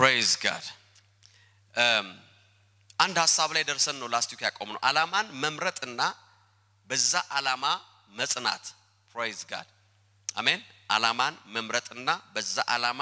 ፕሬዝ ጋድ አንድ ሀሳብ ላይ ደርሰን ነው ላስቲክ ያቆም ነው አላማን መምረጥና በዛ አላማ መጽናት ፕሬዝ ጋድ አሜን አላማን መምረጥና በዛ አላማ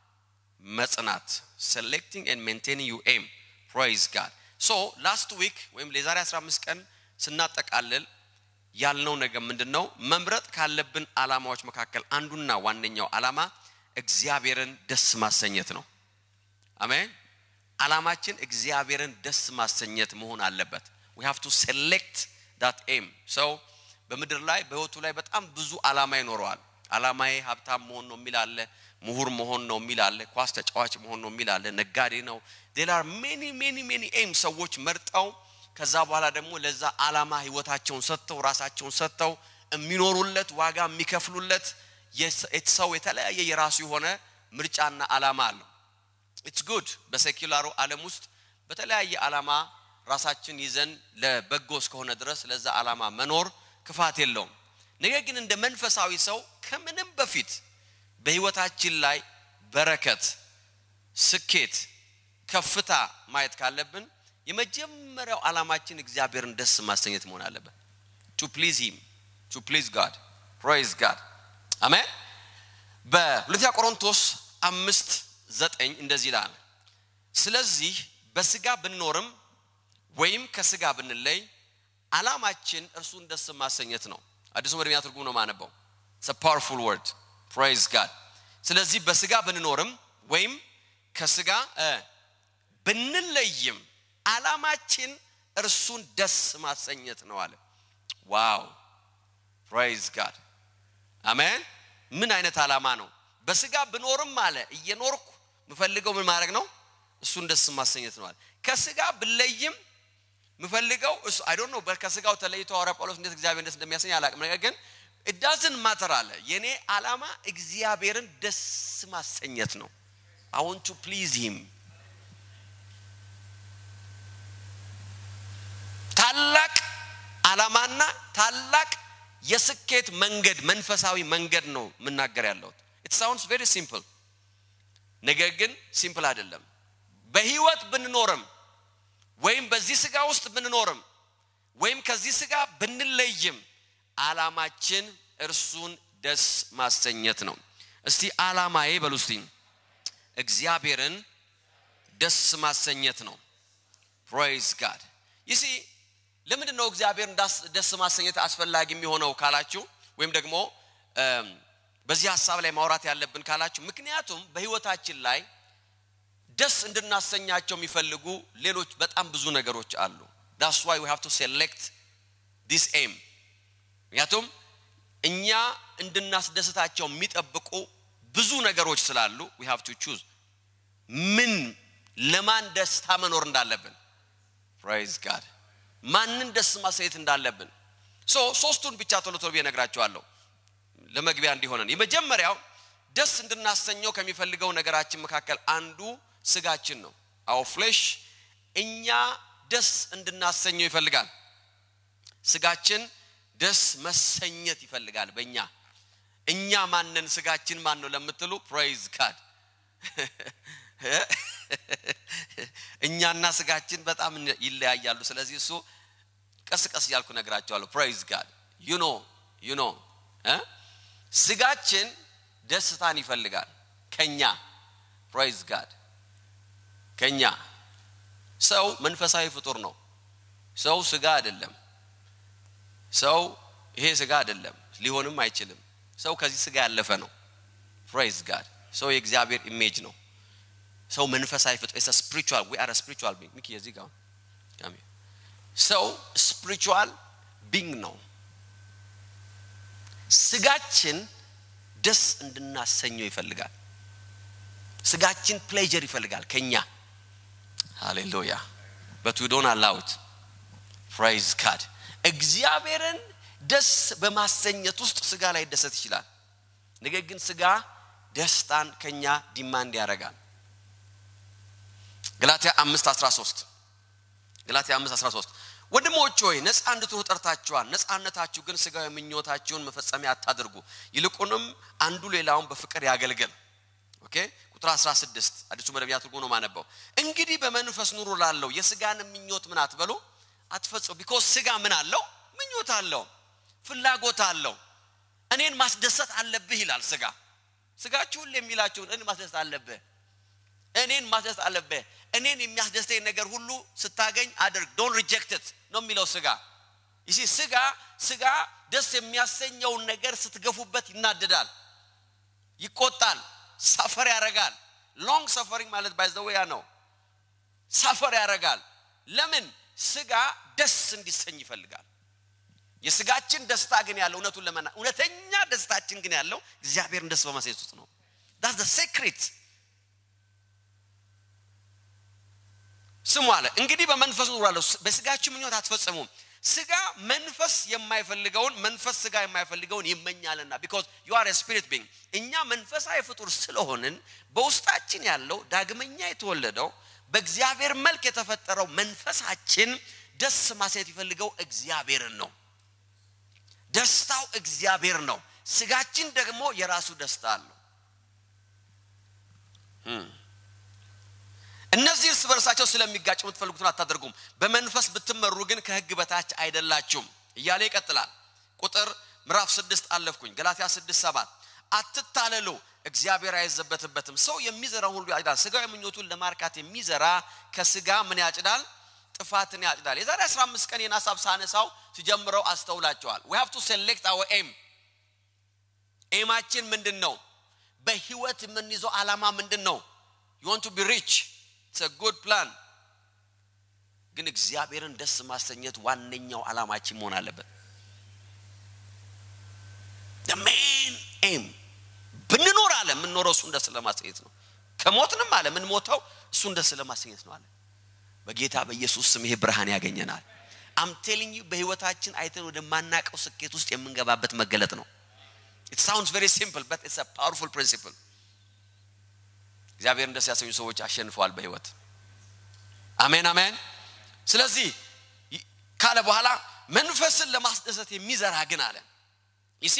መጽናት ሴሌክቲንግ ኤንድ ሜንቴኒንግ ዩ ኤም ፕሬዝ ጋድ ሶ ላስት ዊክ ወይም የዛሬ 15 ቀን ስናጠቃልል ያልነው ነገር ምንድን ነው መምረጥ ካለብን አላማዎች መካከል አንዱና ዋነኛው አላማ እግዚአብሔርን ደስ ማሰኘት ነው አሜን አላማችን እግዚአብሔርን ደስ ማሰኘት መሆን አለበት we have to select that aim ሰው በምድር ላይ በህይወቱ ላይ በጣም ብዙ አላማ ይኖረዋል አላማዬ ሀብታም መሆን ነው የሚል አለ ምሁር መሆን ነው የሚል አለ ኳስ ተጫዋች መሆን ነው የሚል አለ ነጋዴ ነው ሌላ ሜኒ ሜኒ ሜኒ ኤም ሰዎች መርጠው ከዛ በኋላ ደግሞ ለዛ አላማ ህይወታቸውን ሰጥተው ራሳቸውን ሰጥተው የሚኖሩለት ዋጋ የሚከፍሉለት ሰው የተለያየ የራሱ የሆነ ምርጫና አላማ አለው ኢትስ ጉድ በሴኪላሩ ዓለም ውስጥ በተለያየ አላማ ራሳችን ይዘን ለበጎ እስከሆነ ድረስ ለዛ አላማ መኖር ክፋት የለውም ነገር ግን እንደ መንፈሳዊ ሰው ከምንም በፊት በህይወታችን ላይ በረከት ስኬት ከፍታ ማየት ካለብን የመጀመሪያው ዓላማችን እግዚአብሔርን ደስ ማሰኘት መሆን አለበት ቱ ፕሊዝ ሂም ቱ ፕሊዝ ጋድ ፕሬዝ ጋድ አሜን በሁለተኛ ቆሮንቶስ አምስት ዘጠኝ እንደዚህ ይላል ስለዚህ በስጋ ብንኖርም ወይም ከስጋ ብንለይ አላማችን እርሱን ደስ ማሰኘት ነው አዲሱ መደበኛ ትርጉም ነው ማነበው ፓወርፉል ወርድ ፕሬዝ ጋድ ስለዚህ በስጋ ብንኖርም ወይም ከስጋ ብንለይም አላማችን እርሱን ደስ ማሰኘት ነው አለ ዋው ፕሬዝ ጋድ አሜን ምን አይነት አላማ ነው በስጋ ብኖርም አለ እየኖርኩ ምፈልገው ምን ማድረግ ነው እሱን ደስ ማሰኘት ነው አለ ከስጋ ብለይም ምፈልገው እሱ አይ ዶንት ኖ ከስጋው ተለይቶ ሐዋርያ ጳውሎስ እንዴት እግዚአብሔር ደስ እንደሚያሰኝ አላቅም ነገር ግን እዳዝን ማተር አለ የኔ አላማ እግዚአብሔርን ደስ ማሰኘት ነው አይ ዋንት ቱ ፕሊዝ ሂም ታላቅ አላማና ታላቅ የስኬት መንገድ መንፈሳዊ መንገድ ነው የምናገር ያለሁት ኢት ሳውንድስ ቬሪ ሲምፕል ነገር ግን ሲምፕል አይደለም በህይወት ብንኖርም ወይም በዚህ ስጋ ውስጥ ብንኖርም ወይም ከዚህ ስጋ ብንለይም አላማችን እርሱን ደስ ማሰኘት ነው እስቲ አላማዬ በሉ እስቲ እግዚአብሔርን ደስ ማሰኘት ነው ፕሬዝ ጋድ ይሲ ለምንድን ነው እግዚአብሔርን ደስ ማሰኘት አስፈላጊ የሚሆነው ካላችሁ ወይም ደግሞ በዚህ ሀሳብ ላይ ማውራት ያለብን ካላችሁ ምክንያቱም በህይወታችን ላይ ደስ እንድናሰኛቸው የሚፈልጉ ሌሎች በጣም ብዙ ነገሮች አሉ ዳስ ዋይ ዊ ሃቭ ቱ ሴሌክት ዲስ ኤም ምክንያቱም እኛ እንድናስደስታቸው የሚጠብቁ ብዙ ነገሮች ስላሉ ዊ ሃቭ ቱ ቹዝ ምን ለማን ደስታ መኖር እንዳለብን ፕራይዝ ጋድ ማንን ደስ ማሰኘት እንዳለብን ሶ ሶስቱን ብቻ ቶሎ ቶሎ ብዬ እነግራቸዋለሁ ለመግቢያ እንዲሆነን የመጀመሪያው ደስ እንድናሰኘው ከሚፈልገው ነገራችን መካከል አንዱ ስጋችን ነው አው ፍሌሽ እኛ ደስ እንድናሰኘው ይፈልጋል ስጋችን ደስ መሰኘት ይፈልጋል በእኛ እኛ ማንን ስጋችን ማን ነው ለምትሉ ፕሬዝ ጋድ እኛና ስጋችን በጣም ይለያያሉ ስለዚህ እሱ ቀስ ቀስ እያልኩ ነግራቸዋለሁ ፕሬዝ ጋድ ዩኖ ዩኖ ስጋችን ደስታን ይፈልጋል ከኛ ፕሬዝ ጋድ ከኛ ሰው መንፈሳዊ ፍጡር ነው ሰው ስጋ አይደለም ሰው ይሄ ስጋ አይደለም ሊሆንም አይችልም ሰው ከዚህ ስጋ ያለፈ ነው ፕሬዝ ጋድ ሰው የእግዚአብሔር ኢሜጅ ነው ሰው መንፈሳዊ ፍጡር ኢስ ስፒሪቹዋል ዊ አር ስፒሪቹዋል ቢንግ ሚኪ የዚህ ጋር ሰው ስፒሪቹዋል ቢንግ ነው ስጋችን ደስ እንድናሰኘው ይፈልጋል ስጋችን ፕሌጀር ይፈልጋል ከኛ ሃሌሉያ በት ዊ ዶንት አላውት ፕራይዝ ጋድ እግዚአብሔርን ደስ በማሰኘት ውስጥ ስጋ ላይ ደሰት ይችላል ነገር ግን ስጋ ደስታን ከኛ ዲማንድ ያደርጋል ገላትያ 5 13 ገላትያ 5 13 ወንድሞች ሆይ ነፃ እንድትሆኑ ጠርታችኋል ነፃነታችሁ ግን ስጋዊ ምኞታችሁን መፈጸሚያ አታድርጉ ይልቁንም አንዱ ሌላውን በፍቅር ያገልግል ኦኬ ቁጥር 16 አዲሱ መደበኛ ትርጉም ነው ማነበው። እንግዲህ በመንፈስ ኑሩ ላለው የስጋን ምኞት ምን አትበሉ አትፈጽሙ። ቢኮዝ ስጋ ምን አለው? ምኞት አለው፣ ፍላጎት አለው። እኔን ማስደሰት አለብህ ይላል ስጋ። ስጋችሁ ሁሌ የሚላችሁን እኔን ማስደሰት አለብህ፣ እኔን ማስደሰት አለብህ። እኔን የሚያስደስተኝ ነገር ሁሉ ስታገኝ አድርግ፣ ዶንት ሪጀክት ነው የሚለው ስጋ። ይሲ ስጋ ስጋ ደስ የሚያሰኘውን ነገር ስትገፉበት ይናደዳል፣ ይቆጣል፣ ሰፈር ያደርጋል። ሎንግ ሰፈሪንግ ማለት ባይዘወያ ነው። ሰፈር ያደርጋል። ለምን? ስጋ ደስ እንዲሰኝ ይፈልጋል። የስጋችን ደስታ ግን ያለው እውነቱን ለመና እውነተኛ ደስታችን ግን ያለው እግዚአብሔርን ደስ በማሳየት ውስጥ ነው። ዳስ ዘ ሴክሬት። ስሙ አለ እንግዲህ በመንፈስ ኑራለሁ፣ በስጋችሁ ምኞት አትፈጽሙም። ስጋ መንፈስ የማይፈልገውን መንፈስ ስጋ የማይፈልገውን ይመኛልና ቢኮዝ ዩ አር ስፒሪት ቢንግ እኛ መንፈሳዊ ፍጡር ስለሆንን በውስጣችን ያለው ዳግመኛ የተወለደው በእግዚአብሔር መልክ የተፈጠረው መንፈሳችን ደስ ማሳየት ይፈልገው እግዚአብሔርን ነው። ደስታው እግዚአብሔር ነው። ስጋችን ደግሞ የራሱ ደስታ አለው። እነዚህ እርስ በርሳቸው ስለሚጋጭ የምትፈልጉትን አታደርጉም። በመንፈስ ብትመሩ ግን ከሕግ በታች አይደላችሁም እያለ ይቀጥላል። ቁጥር ምዕራፍ ስድስት አለፍኩኝ። ገላትያ ስድስት ሰባት አትታለሉ፣ እግዚአብሔር አይዘበትበትም። ሰው የሚዘራውን ሁሉ ያጭዳል። ስጋዊ ምኞቱን ለማርካት የሚዘራ ከስጋ ምን ያጭዳል? ጥፋትን ያጭዳል። የዛሬ 15 ቀን ይህን ሀሳብ ሳነሳው ሲጀምረው አስተውላቸዋል። we have to select our aim ኤማችን ምንድን ነው? በህይወት የምንይዘው ዓላማ ምንድን ነው? you want to be rich it's a good plan ግን እግዚአብሔርን ደስ ማሰኘት ዋነኛው ዓላማችን መሆን አለበት። the main aim ብንኖር አለ የምንኖረው እሱን ደስ ለማሰኘት ነው። ከሞትንም አለ የምንሞተው እሱን ደስ ለማሰኘት ነው አለ። በጌታ በኢየሱስ ስም ይሄ ብርሃን ያገኘናል። አም ቴሊንግ ዩ በህይወታችን አይተን ወደማናቀው ስኬት ውስጥ የምንገባበት መገለጥ ነው። ኢት ሳውንድስ ቬሪ ሲምፕል በት ኢትስ አ ፓወርፉል ፕሪንሲፕል። እግዚአብሔርን ደስ ያሰኙ ሰዎች አሸንፈዋል በህይወት አሜን አሜን። ስለዚህ ካለ በኋላ መንፈስን ለማስደሰት የሚዘራ ግን አለ ይሲ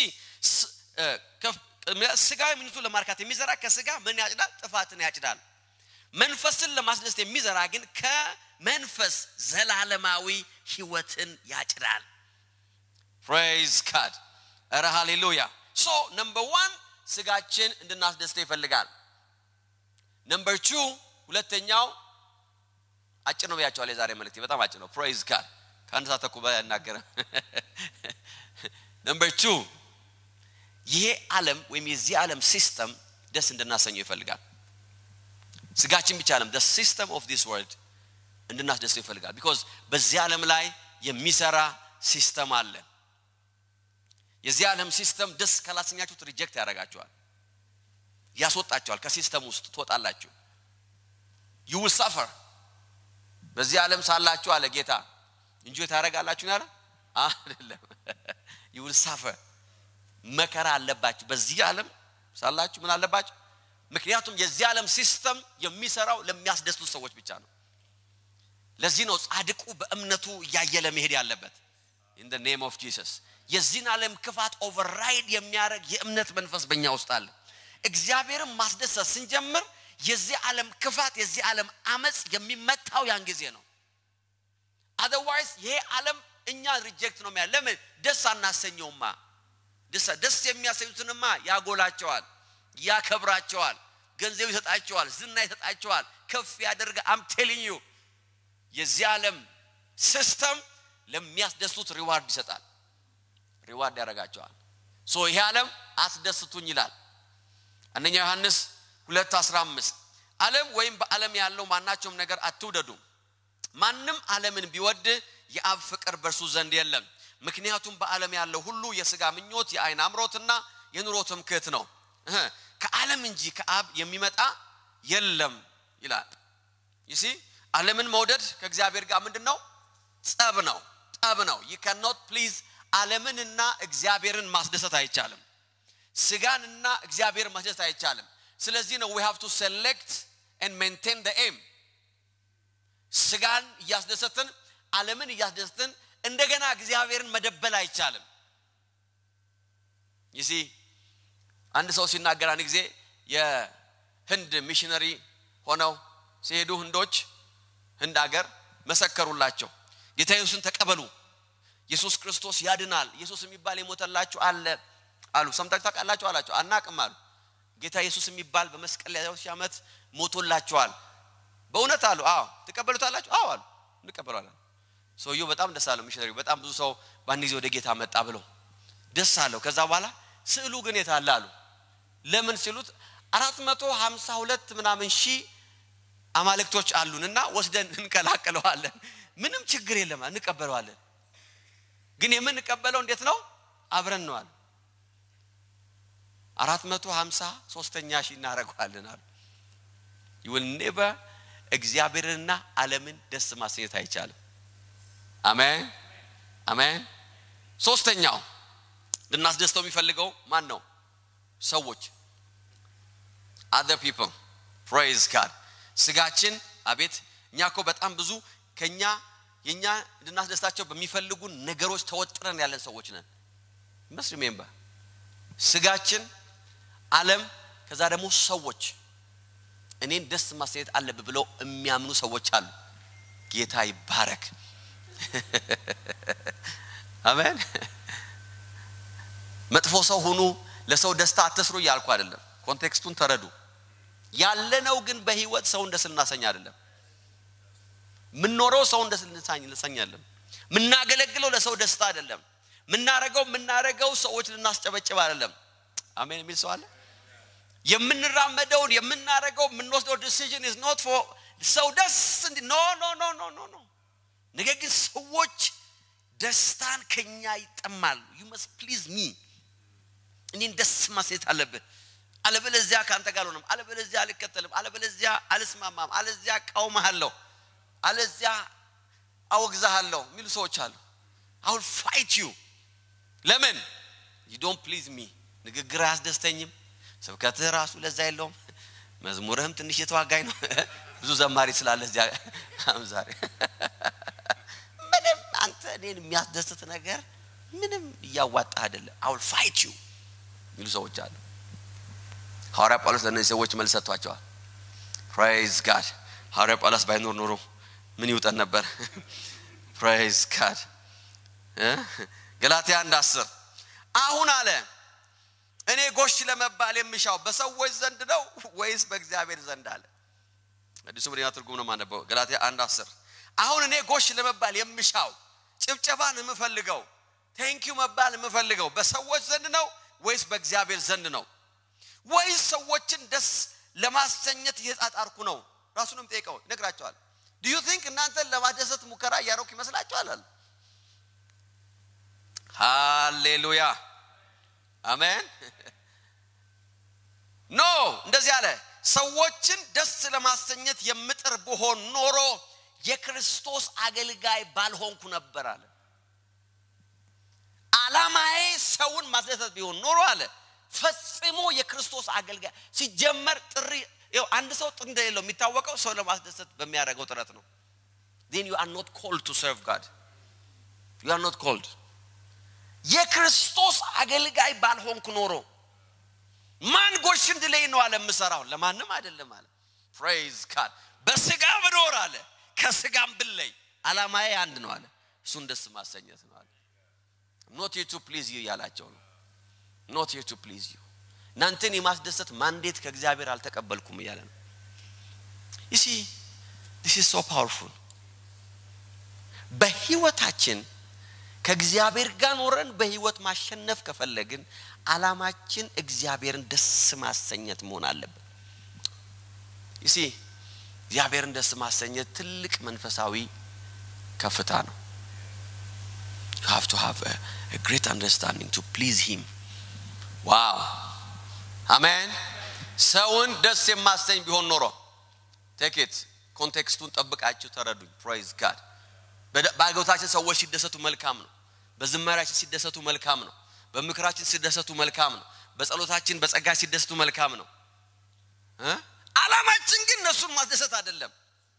ስጋዊ ምኞቱን ለማርካት የሚዘራ ከስጋ ምን ያጭዳል? ጥፋትን ያጭዳል። መንፈስን ለማስደሰት የሚዘራ ግን ከመንፈስ ዘላለማዊ ህይወትን ያጭዳል። ፕሬዝ ጋድ ረ ሃሌሉያ። ሶ ነምበር ዋን ስጋችን እንድናስደስተው ይፈልጋል። ነምበር ቱ ሁለተኛው አጭር ነው ብያቸዋል። የዛሬ መልእክቴ በጣም አጭር ነው። ፕሬዝ ጋድ ከአንድ ሰዓት ተኩል በላይ አናገረም። ነምበር ቱ ይሄ ዓለም ወይም የዚህ ዓለም ሲስተም ደስ እንድናሰኘው ይፈልጋል። ስጋችን ብቻ አለም the system of this world እንድናስደስተው ይፈልጋል። ቢኮዝ በዚህ ዓለም ላይ የሚሰራ ሲስተም አለ። የዚህ ዓለም ሲስተም ደስ ካላሰኛችሁት ሪጀክት ያደርጋችኋል፣ ያስወጣችኋል። ከሲስተም ውስጥ ትወጣላችሁ። you will suffer በዚህ ዓለም ሳላችሁ አለ ጌታ እንጂ ታደርጋላችሁ ያለ አይደለም። you will suffer መከራ አለባችሁ። በዚህ ዓለም ሳላችሁ ምን አለባችሁ? ምክንያቱም የዚህ ዓለም ሲስተም የሚሰራው ለሚያስደስቱ ሰዎች ብቻ ነው። ለዚህ ነው ጻድቁ በእምነቱ እያየለ መሄድ ያለበት። ኢን ደ ኔም ኦፍ ጂሰስ የዚህን ዓለም ክፋት ኦቨርራይድ የሚያደርግ የእምነት መንፈስ በእኛ ውስጥ አለ። እግዚአብሔርን ማስደሰት ስንጀምር የዚህ ዓለም ክፋት የዚህ ዓለም አመፅ የሚመታው ያን ጊዜ ነው። አዘርዋይዝ ይሄ ዓለም እኛ ሪጀክት ነው የሚያ ለምን ደስ አናሰኘውማ? ደስ የሚያሰኙትንማ ያጎላቸዋል፣ ያከብራቸዋል፣ ገንዘብ ይሰጣቸዋል፣ ዝና ይሰጣቸዋል፣ ከፍ ያደርጋ አም ቴሊንግ ዩ የዚህ ዓለም ሲስተም ለሚያስደስቱት ሪዋርድ ይሰጣል፣ ሪዋርድ ያደርጋቸዋል። ሶ ይሄ ዓለም አስደስቱኝ ይላል። አንደኛ ዮሐንስ ሁለት አስራ አምስት ዓለም ወይም በዓለም ያለው ማናቸውም ነገር አትውደዱ። ማንም ዓለምን ቢወድ የአብ ፍቅር በእርሱ ዘንድ የለም። ምክንያቱም በዓለም ያለው ሁሉ የሥጋ ምኞት፣ የአይን አምሮትና የኑሮ ትምክህት ነው። ከዓለም እንጂ ከአብ የሚመጣ የለም ይላል። ይሲ ዓለምን መውደድ ከእግዚአብሔር ጋር ምንድን ነው? ጸብ ነው፣ ጠብ ነው። ዩ ካኖት ፕሊዝ ዓለምንና እግዚአብሔርን ማስደሰት አይቻልም። ስጋንና እግዚአብሔር ማስደሰት አይቻልም። ስለዚህ ነው ዊ ሃቭ ቱ ሴሌክት ኤንድ ሜንቴን ደ ኤም ስጋን እያስደሰትን ዓለምን እያስደሰትን እንደገና እግዚአብሔርን መደበል አይቻልም። ይሲ አንድ ሰው ሲናገር አንድ ጊዜ ህንድ ሚሽነሪ ሆነው ሲሄዱ ህንዶች ህንድ አገር መሰከሩላቸው ጌታ ኢየሱስን ተቀበሉ ኢየሱስ ክርስቶስ ያድናል ኢየሱስ የሚባል የሞተላችሁ አለ አሉ ሰምታችሁ ታውቃላችሁ አላቸው አናቅም አሉ ጌታ ኢየሱስ የሚባል በመስቀል ላይ ሺህ ዓመት ሞቶላችኋል በእውነት አሉ አዎ ትቀበሉታላችሁ አዎ አሉ እንቀበሏለን ሰውየው በጣም ደስ አለው ሚሽነሪ በጣም ብዙ ሰው በአንድ ጊዜ ወደ ጌታ መጣ ብለው ደስ አለው ከዛ በኋላ ስዕሉ ግን የት አለ አሉ ለምን ሲሉት አራት መቶ ሀምሳ ሁለት ምናምን ሺህ አማልክቶች አሉን እና ወስደን እንቀላቅለዋለን ምንም ችግር የለም እንቀበለዋለን ግን የምንቀበለው እንዴት ነው አብረን ነው አሉ አራት መቶ ሀምሳ ሶስተኛ ሺህ እናደረገዋለን አሉ ይውል ኔቨር እግዚአብሔርንና ዓለምን ደስ ማሰኘት አይቻልም አሜን አሜን ሶስተኛው ልናስደስተው የሚፈልገው ማን ነው ሰዎች other people praise God ስጋችን አቤት እኛ እኮ በጣም ብዙ ከኛ የኛ እንድናስደስታቸው በሚፈልጉ ነገሮች ተወጥረን ያለን ሰዎች ነን መስ ሪሜምበር ስጋችን አለም ከዛ ደግሞ ሰዎች እኔን ደስ ማሰኘት አለብ ብለው የሚያምኑ ሰዎች አሉ ጌታ ይባረክ አሜን መጥፎ ሰው ሁኑ ለሰው ደስታ አትስሩ እያልኩ አይደለም ኮንቴክስቱን ተረዱ ያለነው ግን በህይወት ሰውን ደስ ልናሰኝ አይደለም ምንኖረው ሰውን ደስ ልናሰኛለን ምናገለግለው ለሰው ደስታ አይደለም ምናረገው ምናረገው ሰዎች ልናስጨበጭብ አይደለም አሜን የሚል ሰው አለ የምንራመደውን የምናረገው የምንወስደው ዲሲዥን ኢዝ ኖት ፎር ሰው ደስ እንዲ ኖ ኖ ኖ ኖ ኖ ኖ ነገር ግን ሰዎች ደስታን ከኛ ይጠማሉ ዩ መስ ፕሊዝ ሚ እኔን ደስ ማሰኘት አለብህ አለበለዚያ ከአንተ ጋር አልሆነም አለበለዚያ አልከተልም አለበለዚያ አልስማማም አለዚያ ቃውመሃለሁ አለዚያ አወግዛሃለሁ የሚሉ ሰዎች አሉ አሁን ፋይት ዩ ለምን ዩ ዶንት ፕሊዝ ሚ ንግግር አያስደስተኝም ስብከትህ ራሱ ለዛ የለውም መዝሙርህም ትንሽ የተዋጋኝ ነው ብዙ ዘማሪ ስላለ እዚያ ዛሬ ምንም አንተ እኔን የሚያስደስት ነገር ምንም እያዋጣ አይደለም አውል ፋይት ዩ የሚሉ ሰዎች አሉ ሐዋርያ ጳውሎስ ለእነዚህ ሰዎች መልስ ሰጥቷቸዋል ፕራይዝ ጋድ ሐዋርያ ጳውሎስ ባይኖር ኖሮ ምን ይውጠን ነበር ፕራይዝ ጋድ ገላትያ አንድ አስር አሁን አለ እኔ ጎሽ ለመባል የምሻው በሰዎች ዘንድ ነው ወይስ በእግዚአብሔር ዘንድ አለ አዲሱ መደበኛ ትርጉም ነው ማነበው ገላትያ አንድ አስር አሁን እኔ ጎሽ ለመባል የምሻው ጭብጨባን የምፈልገው ቴንኪዩ መባል የምፈልገው በሰዎች ዘንድ ነው ወይስ በእግዚአብሔር ዘንድ ነው ወይስ ሰዎችን ደስ ለማሰኘት እየጣጣርኩ ነው ራሱንም ጠይቀው ይነግራቸዋል ዲዩ ቲንክ እናንተን ለማደሰት ሙከራ እያረኩ ይመስላችኋል አለ ሃሌሉያ አሜን ኖ እንደዚህ አለ ሰዎችን ደስ ለማሰኘት የምጥር ብሆን ኖሮ የክርስቶስ አገልጋይ ባልሆንኩ ነበር አለ አላማዬ ሰውን ማስደሰት ቢሆን ኖሮ አለ ፈጽሞ የክርስቶስ አገልጋይ ሲጀመር ጥሪ አንድ ሰው ጥሪ እንደሌለው የሚታወቀው ሰው ለማስደሰት በሚያደርገው ጥረት ነው then you are not called to serve God you are not called የክርስቶስ አገልጋይ ባልሆንኩ ኖሮ ማን ጎሽ እንድለኝ ነው አለ የምሰራው ለማንም አይደለም አለ ፕሬዝ ጋድ በስጋ ብኖር አለ ከስጋም ብለይ አላማዬ አንድ ነው አለ እሱን ደስ ማሰኘት ነው አለ ኖት ዩ ቱ ፕሊዝ ዩ እያላቸው ነው ኖት ዩ ቱ ፕሊዝ ዩ እናንተን የማስደሰት ማንዴት ከእግዚአብሔር አልተቀበልኩም እያለ ነው ይሲ ዲስ ኢዝ ሶ ፓወርፉል በህይወታችን ከእግዚአብሔር ጋር ኖረን በህይወት ማሸነፍ ከፈለግን አላማችን እግዚአብሔርን ደስ ማሰኘት መሆን አለብን ይሲ እግዚአብሔርን ደስ ማሰኘት ትልቅ መንፈሳዊ ከፍታ ነው you have to have a, a great understanding to please him ዋው አሜን ሰውን ደስ የማሰኝ ቢሆን ኖሮ ቴኬት ኮንቴክስቱን ጠብቃችሁ ተረዱኝ ፕራይዝ ጋድ በአገልግሎታችን ሰዎች ሲደሰቱ መልካም ነው በዝማሪያችን ሲደሰቱ መልካም ነው በምክራችን ሲደሰቱ መልካም ነው በጸሎታችን በጸጋ ሲደሰቱ መልካም ነው አላማችን ግን እነሱን ማስደሰት አይደለም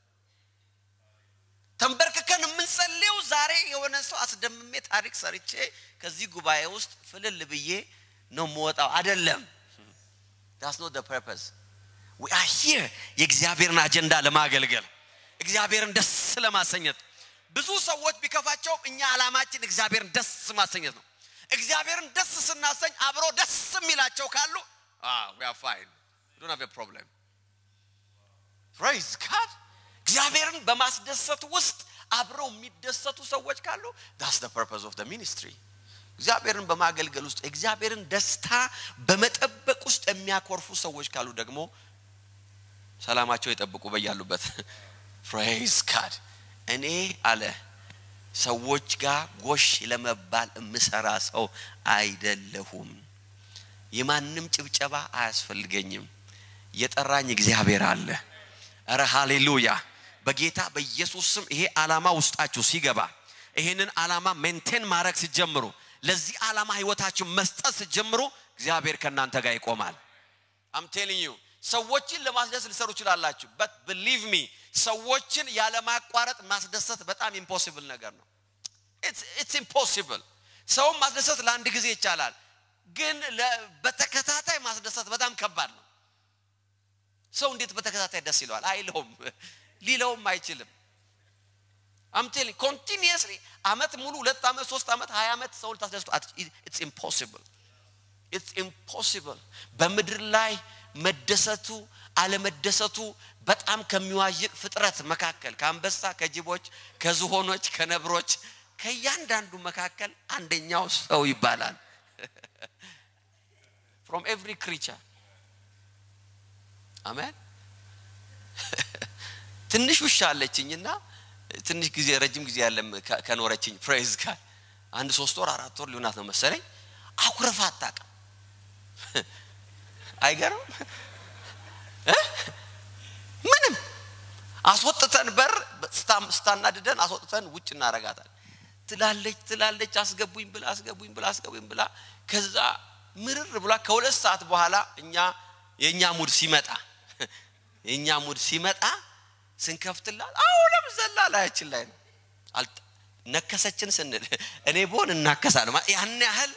ተንበርክከን የምንጸልየው ዛሬ የሆነ ሰው አስደምሜ ታሪክ ሰርቼ ከዚህ ጉባኤ ውስጥ ፍልል ብዬ ነው የምወጣው አይደለም ዳስ ኖት ፐርፐስ we are here የእግዚአብሔርን አጀንዳ ለማገልገል እግዚአብሔርን ደስ ለማሰኘት ብዙ ሰዎች ቢከፋቸውም እኛ ዓላማችን እግዚአብሔርን ደስ ማሰኘት ነው እግዚአብሔርን ደስ ስናሰኝ አብሮ ደስ የሚላቸው ካሉ we are fine we don't have a problem praise God እግዚአብሔርን በማስደሰት ውስጥ አብረው የሚደሰቱ ሰዎች ካሉ that's the purpose of the ministry እግዚአብሔርን በማገልገል ውስጥ እግዚአብሔርን ደስታ በመጠበቅ ውስጥ የሚያኮርፉ ሰዎች ካሉ ደግሞ ሰላማቸው የጠብቁ በያሉበት ፕሬዝ ጋድ እኔ አለ ሰዎች ጋር ጎሽ ለመባል የምሰራ ሰው አይደለሁም የማንም ጭብጨባ አያስፈልገኝም የጠራኝ እግዚአብሔር አለ እረ ሃሌሉያ በጌታ በኢየሱስ ስም ይሄ ዓላማ ውስጣችሁ ሲገባ ይሄንን ዓላማ ሜንቴን ማድረግ ሲጀምሩ ለዚህ ዓላማ ህይወታችሁ መስጠት ሲጀምሩ እግዚአብሔር ከእናንተ ጋር ይቆማል አም ቴሊንግ ዩ ሰዎችን ለማስደሰት ልሰሩ ይችላላችሁ በት ብሊቭ ሚ ሰዎችን ያለማቋረጥ ማስደሰት በጣም ኢምፖሲብል ነገር ነው ኢትስ ኢምፖሲብል ሰውን ማስደሰት ለአንድ ጊዜ ይቻላል ግን በተከታታይ ማስደሰት በጣም ከባድ ነው ሰው እንዴት በተከታታይ ደስ ይለዋል አይለውም ሊለውም አይችልም አምቴል ኮንቲኒየስሊ አመት ሙሉ ሁለት አመት ሶስት አመት ሀያ አመት ሰው ልታስደስቱ ኢትስ ኢምፖሲብል ኢትስ ኢምፖሲብል በምድር ላይ መደሰቱ አለመደሰቱ በጣም ከሚዋዥቅ ፍጥረት መካከል ከአንበሳ ከጅቦች ከዝሆኖች ከነብሮች ከእያንዳንዱ መካከል አንደኛው ሰው ይባላል ፍሮም ኤቭሪ ክሪቸር አሜን ትንሽ ውሻ አለችኝና ትንሽ ጊዜ ረጅም ጊዜ ያለም ከኖረችኝ ፕሬዝ ጋር አንድ ሶስት ወር አራት ወር ሊሆናት ነው መሰለኝ አኩረፋ አታውቅም አይገርም ምንም አስወጥተን በር ስታናድደን አስወጥተን ውጭ እናረጋታል ትላለች ትላለች አስገቡኝ ብላ አስገቡኝ ብላ አስገቡኝ ብላ ከዛ ምርር ብላ ከሁለት ሰዓት በኋላ እኛ የእኛ ሙድ ሲመጣ የእኛ ሙድ ሲመጣ ስንከፍትላት አሁንም ዘላ ላያችን ላይ ነው ነከሰችን ስንል እኔ ቦን እናከሳል ያን ያህል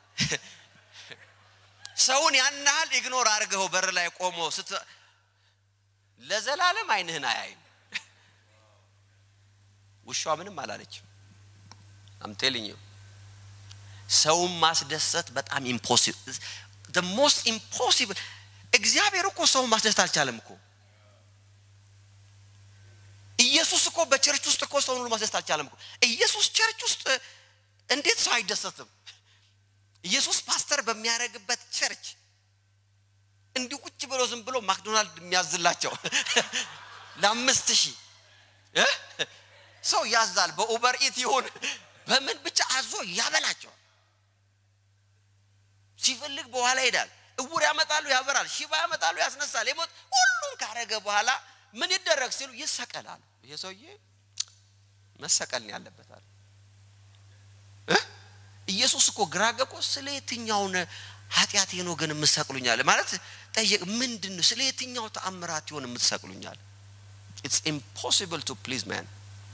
ሰውን ያን ያህል ኢግኖር አድርገው በር ላይ ቆሞ ስት ለዘላለም አይንህን አያይም ውሻ ምንም አላለችም አምቴልኝ ሰውን ማስደሰት በጣም ኢምፖሲብል ሞስት ኢምፖሲብል እግዚአብሔር እኮ ሰውን ማስደሰት አልቻለም እኮ ኢየሱስ እኮ በቸርች ውስጥ እኮ ሰውን ሁሉ ማስደሰት አልቻለም እኮ ኢየሱስ ቸርች ውስጥ እንዴት ሰው አይደሰትም ኢየሱስ ፓስተር በሚያደርግበት ቸርች እንዲሁ ቁጭ ብሎ ዝም ብሎ ማክዶናልድ የሚያዝላቸው ለአምስት ሺህ ሰው ያዛል በኡበር ኢት ይሁን በምን ብቻ አዞ ያበላቸዋል ሲፈልግ በኋላ ይሄዳል እውር ያመጣሉ ያበራል ሽባ ያመጣሉ ያስነሳል የሞት ሁሉም ካረገ በኋላ ምን ይደረግ ሲሉ ይሰቀላል ይሄ ሰውዬ መሰቀል ያለበታል ኢየሱስ እኮ ግራ ገቆ ስለ የትኛውን ኃጢአቴ ነው ግን የምትሰቅሉኛል ማለት ጠየቅ ምንድን ነው ስለ የትኛው ተአምራት ይሆን የምትሰቅሉኛል ኢትስ ኢምፖሲብል ቱ ፕሊዝ ማን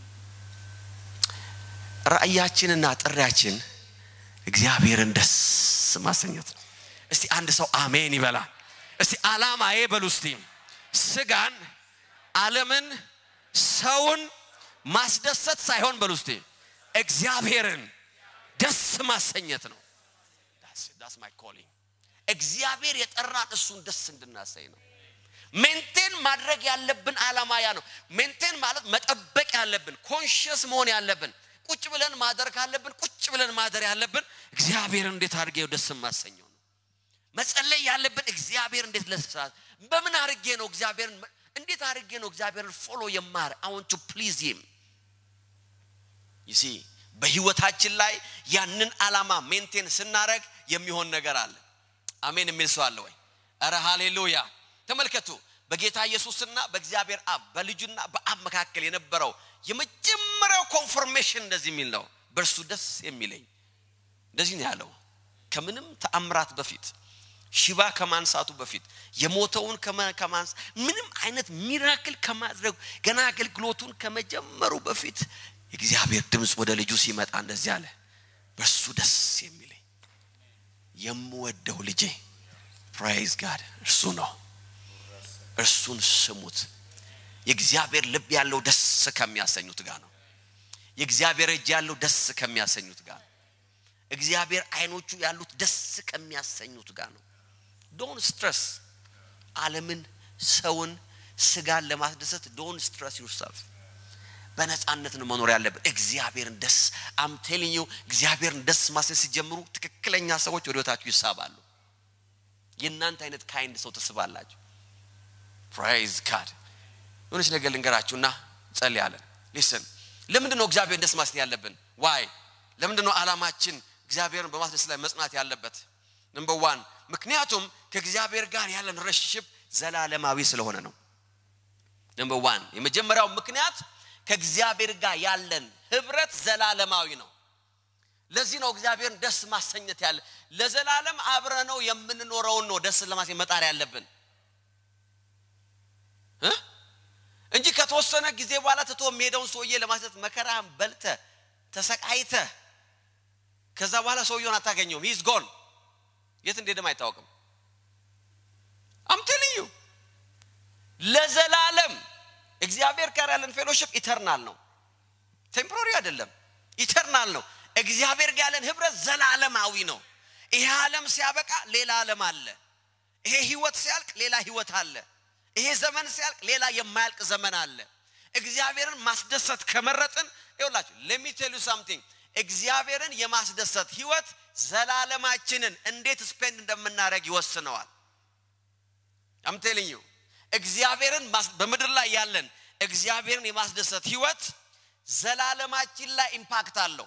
ራእያችንና ጥሪያችን እግዚአብሔርን ደስ ማሰኘት ነው እስቲ አንድ ሰው አሜን ይበላል እስቲ አላማዬ በሉ እስቲ ስጋን አለምን ሰውን ማስደሰት ሳይሆን በሉ እስቲ እግዚአብሔርን ደስ ማሰኘት ነው ዳስ ማይ ኮሊንግ እግዚአብሔር የጠራን እሱን ደስ እንድናሰኝ ነው ሜንቴን ማድረግ ያለብን አላማ ያ ነው ሜንቴን ማለት መጠበቅ ያለብን ኮንሽስ መሆን ያለብን ቁጭ ብለን ማደር ካለብን ቁጭ ብለን ማደር ያለብን እግዚአብሔርን እንዴት አድርጌ ደስ ማሰኘው ነው መጸለይ ያለብን እግዚአብሔር እንዴት ለስራት በምን አድርጌ ነው እግዚአብሔርን እንዴት አድርጌ ነው እግዚአብሔርን ፎሎ የማር አሁን ቱ ፕሊዝ ሂም ይሲ በህይወታችን ላይ ያንን አላማ ሜንቴን ስናረግ የሚሆን ነገር አለ አሜን የሚል ሰው አለ ወይ እረ ሃሌሉያ ተመልከቱ በጌታ ኢየሱስና በእግዚአብሔር አብ በልጁና በአብ መካከል የነበረው የመጀመሪያው ኮንፎርሜሽን እንደዚህ የሚል ነው በእርሱ ደስ የሚለኝ እንደዚህ ነው ያለው ከምንም ተአምራት በፊት ሽባ ከማንሳቱ በፊት የሞተውን ከማንሳ ምንም አይነት ሚራክል ከማድረጉ ገና አገልግሎቱን ከመጀመሩ በፊት የእግዚአብሔር ድምፅ ወደ ልጁ ሲመጣ እንደዚህ አለ በእርሱ ደስ የሚለኝ የምወደው ልጄ ፕራይዝ ጋድ እርሱ ነው እርሱን ስሙት። የእግዚአብሔር ልብ ያለው ደስ ከሚያሰኙት ጋር ነው። የእግዚአብሔር እጅ ያለው ደስ ከሚያሰኙት ጋር ነው። እግዚአብሔር አይኖቹ ያሉት ደስ ከሚያሰኙት ጋር ነው። ዶን ስትረስ ዓለምን፣ ሰውን፣ ስጋን ለማስደሰት ዶን ስትረስ ዩርሰልፍ። በነፃነት ነው መኖር ያለብን። እግዚአብሔርን ደስ አም ቴሊንግ ዩ እግዚአብሔርን ደስ ማሰኘት ሲጀምሩ ትክክለኛ ሰዎች ወደ ህይወታችሁ ይሳባሉ። የእናንተ አይነት ካይንድ ሰው ትስባላችሁ። ፕራይዝ ጋድ የሆነች ነገር ልንገራችሁና ጸልያለን። ሊስን ለምንድን ነው እግዚአብሔርን ደስ ማሰኘት ያለብን? ዋይ ለምንድን ነው ዓላማችን እግዚአብሔርን በማስደሰት ላይ መጽናት ያለበት? ነምበር ዋን ምክንያቱም ከእግዚአብሔር ጋር ያለን ሪሌሽንሽፕ ዘላለማዊ ስለሆነ ነው። ነምበር ዋን የመጀመሪያው ምክንያት ከእግዚአብሔር ጋር ያለን ህብረት ዘላለማዊ ነው። ለዚህ ነው እግዚአብሔርን ደስ ማሰኘት ያለ ለዘላለም አብረነው የምንኖረውን ነው ደስ ለማሰኘት መጣር ያለብን እ እንጂ ከተወሰነ ጊዜ በኋላ ትቶ የሚሄደውን ሰውዬ ለማሰኘት መከራን በልተ ተሰቃይተ ከዛ በኋላ ሰውየውን አታገኘውም። ሂዝ ጎን የት እንደሄደም አይታወቅም። አምቴልዩ ለዘላለም እግዚአብሔር ጋር ያለን ፌሎሽፕ ኢተርናል ነው። ቴምፖራሪ አይደለም፣ ኢተርናል ነው። እግዚአብሔር ጋር ያለን ህብረት ዘላለማዊ ነው። ይሄ ዓለም ሲያበቃ ሌላ ዓለም አለ። ይሄ ህይወት ሲያልቅ ሌላ ህይወት አለ። ይሄ ዘመን ሲያልቅ ሌላ የማያልቅ ዘመን አለ። እግዚአብሔርን ማስደሰት ከመረጥን ይውላችሁ ሌሚ ቴል ዩ ሳምቲንግ እግዚአብሔርን የማስደሰት ህይወት ዘላለማችንን እንዴት ስፔንድ እንደምናደርግ ይወስነዋል። አምቴልኝ ዩ እግዚአብሔርን በምድር ላይ ያለን እግዚአብሔርን የማስደሰት ህይወት ዘላለማችን ላይ ኢምፓክት አለው።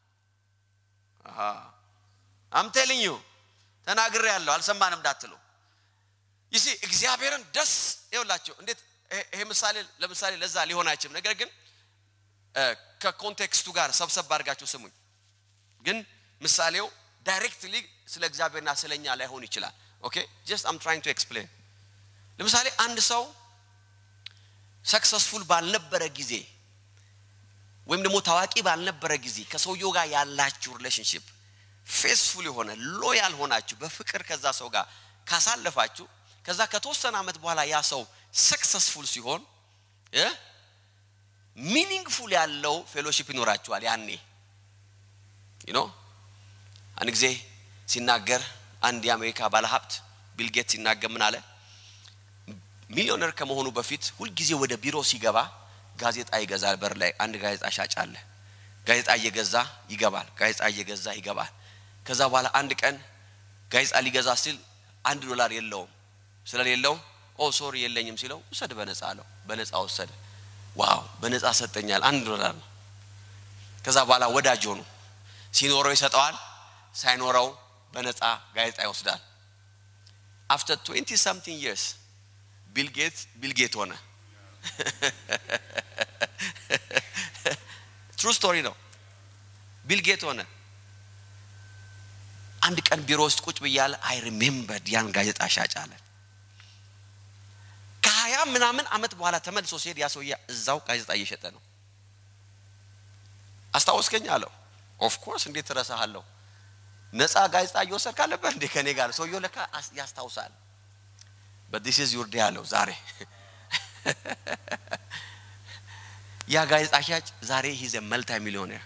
አምቴልኝ ዩ ተናግሬ ያለው አልሰማንም እንዳትሉ ይሲ እግዚአብሔርን ደስ ይውላቸው እንዴት ይሄ ምሳሌ ለምሳሌ ለዛ ሊሆን አይችልም። ነገር ግን ከኮንቴክስቱ ጋር ሰብሰብ አድርጋችሁ ስሙኝ። ግን ምሳሌው ዳይሬክትሊ ስለ እግዚአብሔርና ስለኛ ላይሆን ይችላል። ኦኬ ጀስት አም ትራይንግ ቱ ኤክስፕሌን ለምሳሌ አንድ ሰው ሰክሰስፉል ባልነበረ ጊዜ ወይም ደግሞ ታዋቂ ባልነበረ ጊዜ ከሰውየው ጋር ያላችሁ ሪሌሽንሽፕ ፌስፉል የሆነ ሎያል ሆናችሁ በፍቅር ከዛ ሰው ጋር ካሳለፋችሁ ከዛ ከተወሰነ ዓመት በኋላ ያ ሰው ሰክሰስፉል ሲሆን ሚኒንግፉል ያለው ፌሎሺፕ ይኖራችኋል። ያኔ ኖ አንድ ጊዜ ሲናገር አንድ የአሜሪካ ባለሀብት ቢልጌት ሲናገር ምን አለ? ሚሊዮነር ከመሆኑ በፊት ሁልጊዜ ወደ ቢሮ ሲገባ ጋዜጣ ይገዛል። በር ላይ አንድ ጋዜጣ ሻጭ አለ። ጋዜጣ እየገዛ ይገባል። ጋዜጣ እየገዛ ይገባል። ከዛ በኋላ አንድ ቀን ጋዜጣ ሊገዛ ሲል አንድ ዶላር የለውም። ስለሌለው ኦ ሶሪ የለኝም ሲለው ውሰድ በነፃ አለው። በነፃ ወሰደ። ዋው በነፃ ሰጠኛል፣ አንድ ዶላር ነው። ከዛ በኋላ ወዳጅ ሆኑ። ሲኖረው ይሰጠዋል፣ ሳይኖረው በነፃ ጋዜጣ ይወስዳል። አፍተር 20 ሳምቲንግ ይርስ ቢልጌት ቢልጌት ሆነ። ትሩ ስቶሪ ነው። ቢልጌት ሆነ። አንድ ቀን ቢሮ ውስጥ ቁጭ ብያለ አይ ሪሜምበርድ ያን ጋዜጣ ሻጭ አለ። ከሀያ ምናምን አመት በኋላ ተመልሶ ሲሄድ ያ ሰውዬ እዛው ጋዜጣ እየሸጠ ነው። አስታወስከኝ አለው። ኦፍኮርስ እንዴት ትረሳሃለሁ? ነፃ ጋዜጣ እየወሰድክ አለበት እንዴ ከኔ ጋር? ሰውየው ለካ ያስታውሳል። በዲስ ኢዝ ዩር ዴይ አለው። ዛሬ ያ ጋዜጣ ሻጭ ዛሬ ሂዘ መልታይ ሚሊዮኔር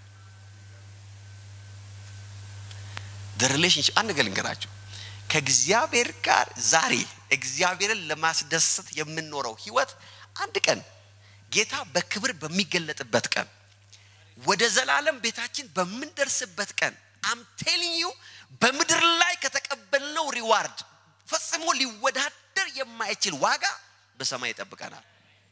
ሪሌሽንሽፕ አንድ ነገር ልንገራችሁ ከእግዚአብሔር ጋር ዛሬ እግዚአብሔርን ለማስደሰት የምንኖረው ህይወት አንድ ቀን ጌታ በክብር በሚገለጥበት ቀን ወደ ዘላለም ቤታችን በምንደርስበት ቀን አም ቴሊንግ ዩ በምድር ላይ ከተቀበልነው ሪዋርድ ፈጽሞ ሊወዳደር የማይችል ዋጋ በሰማይ ይጠብቀናል።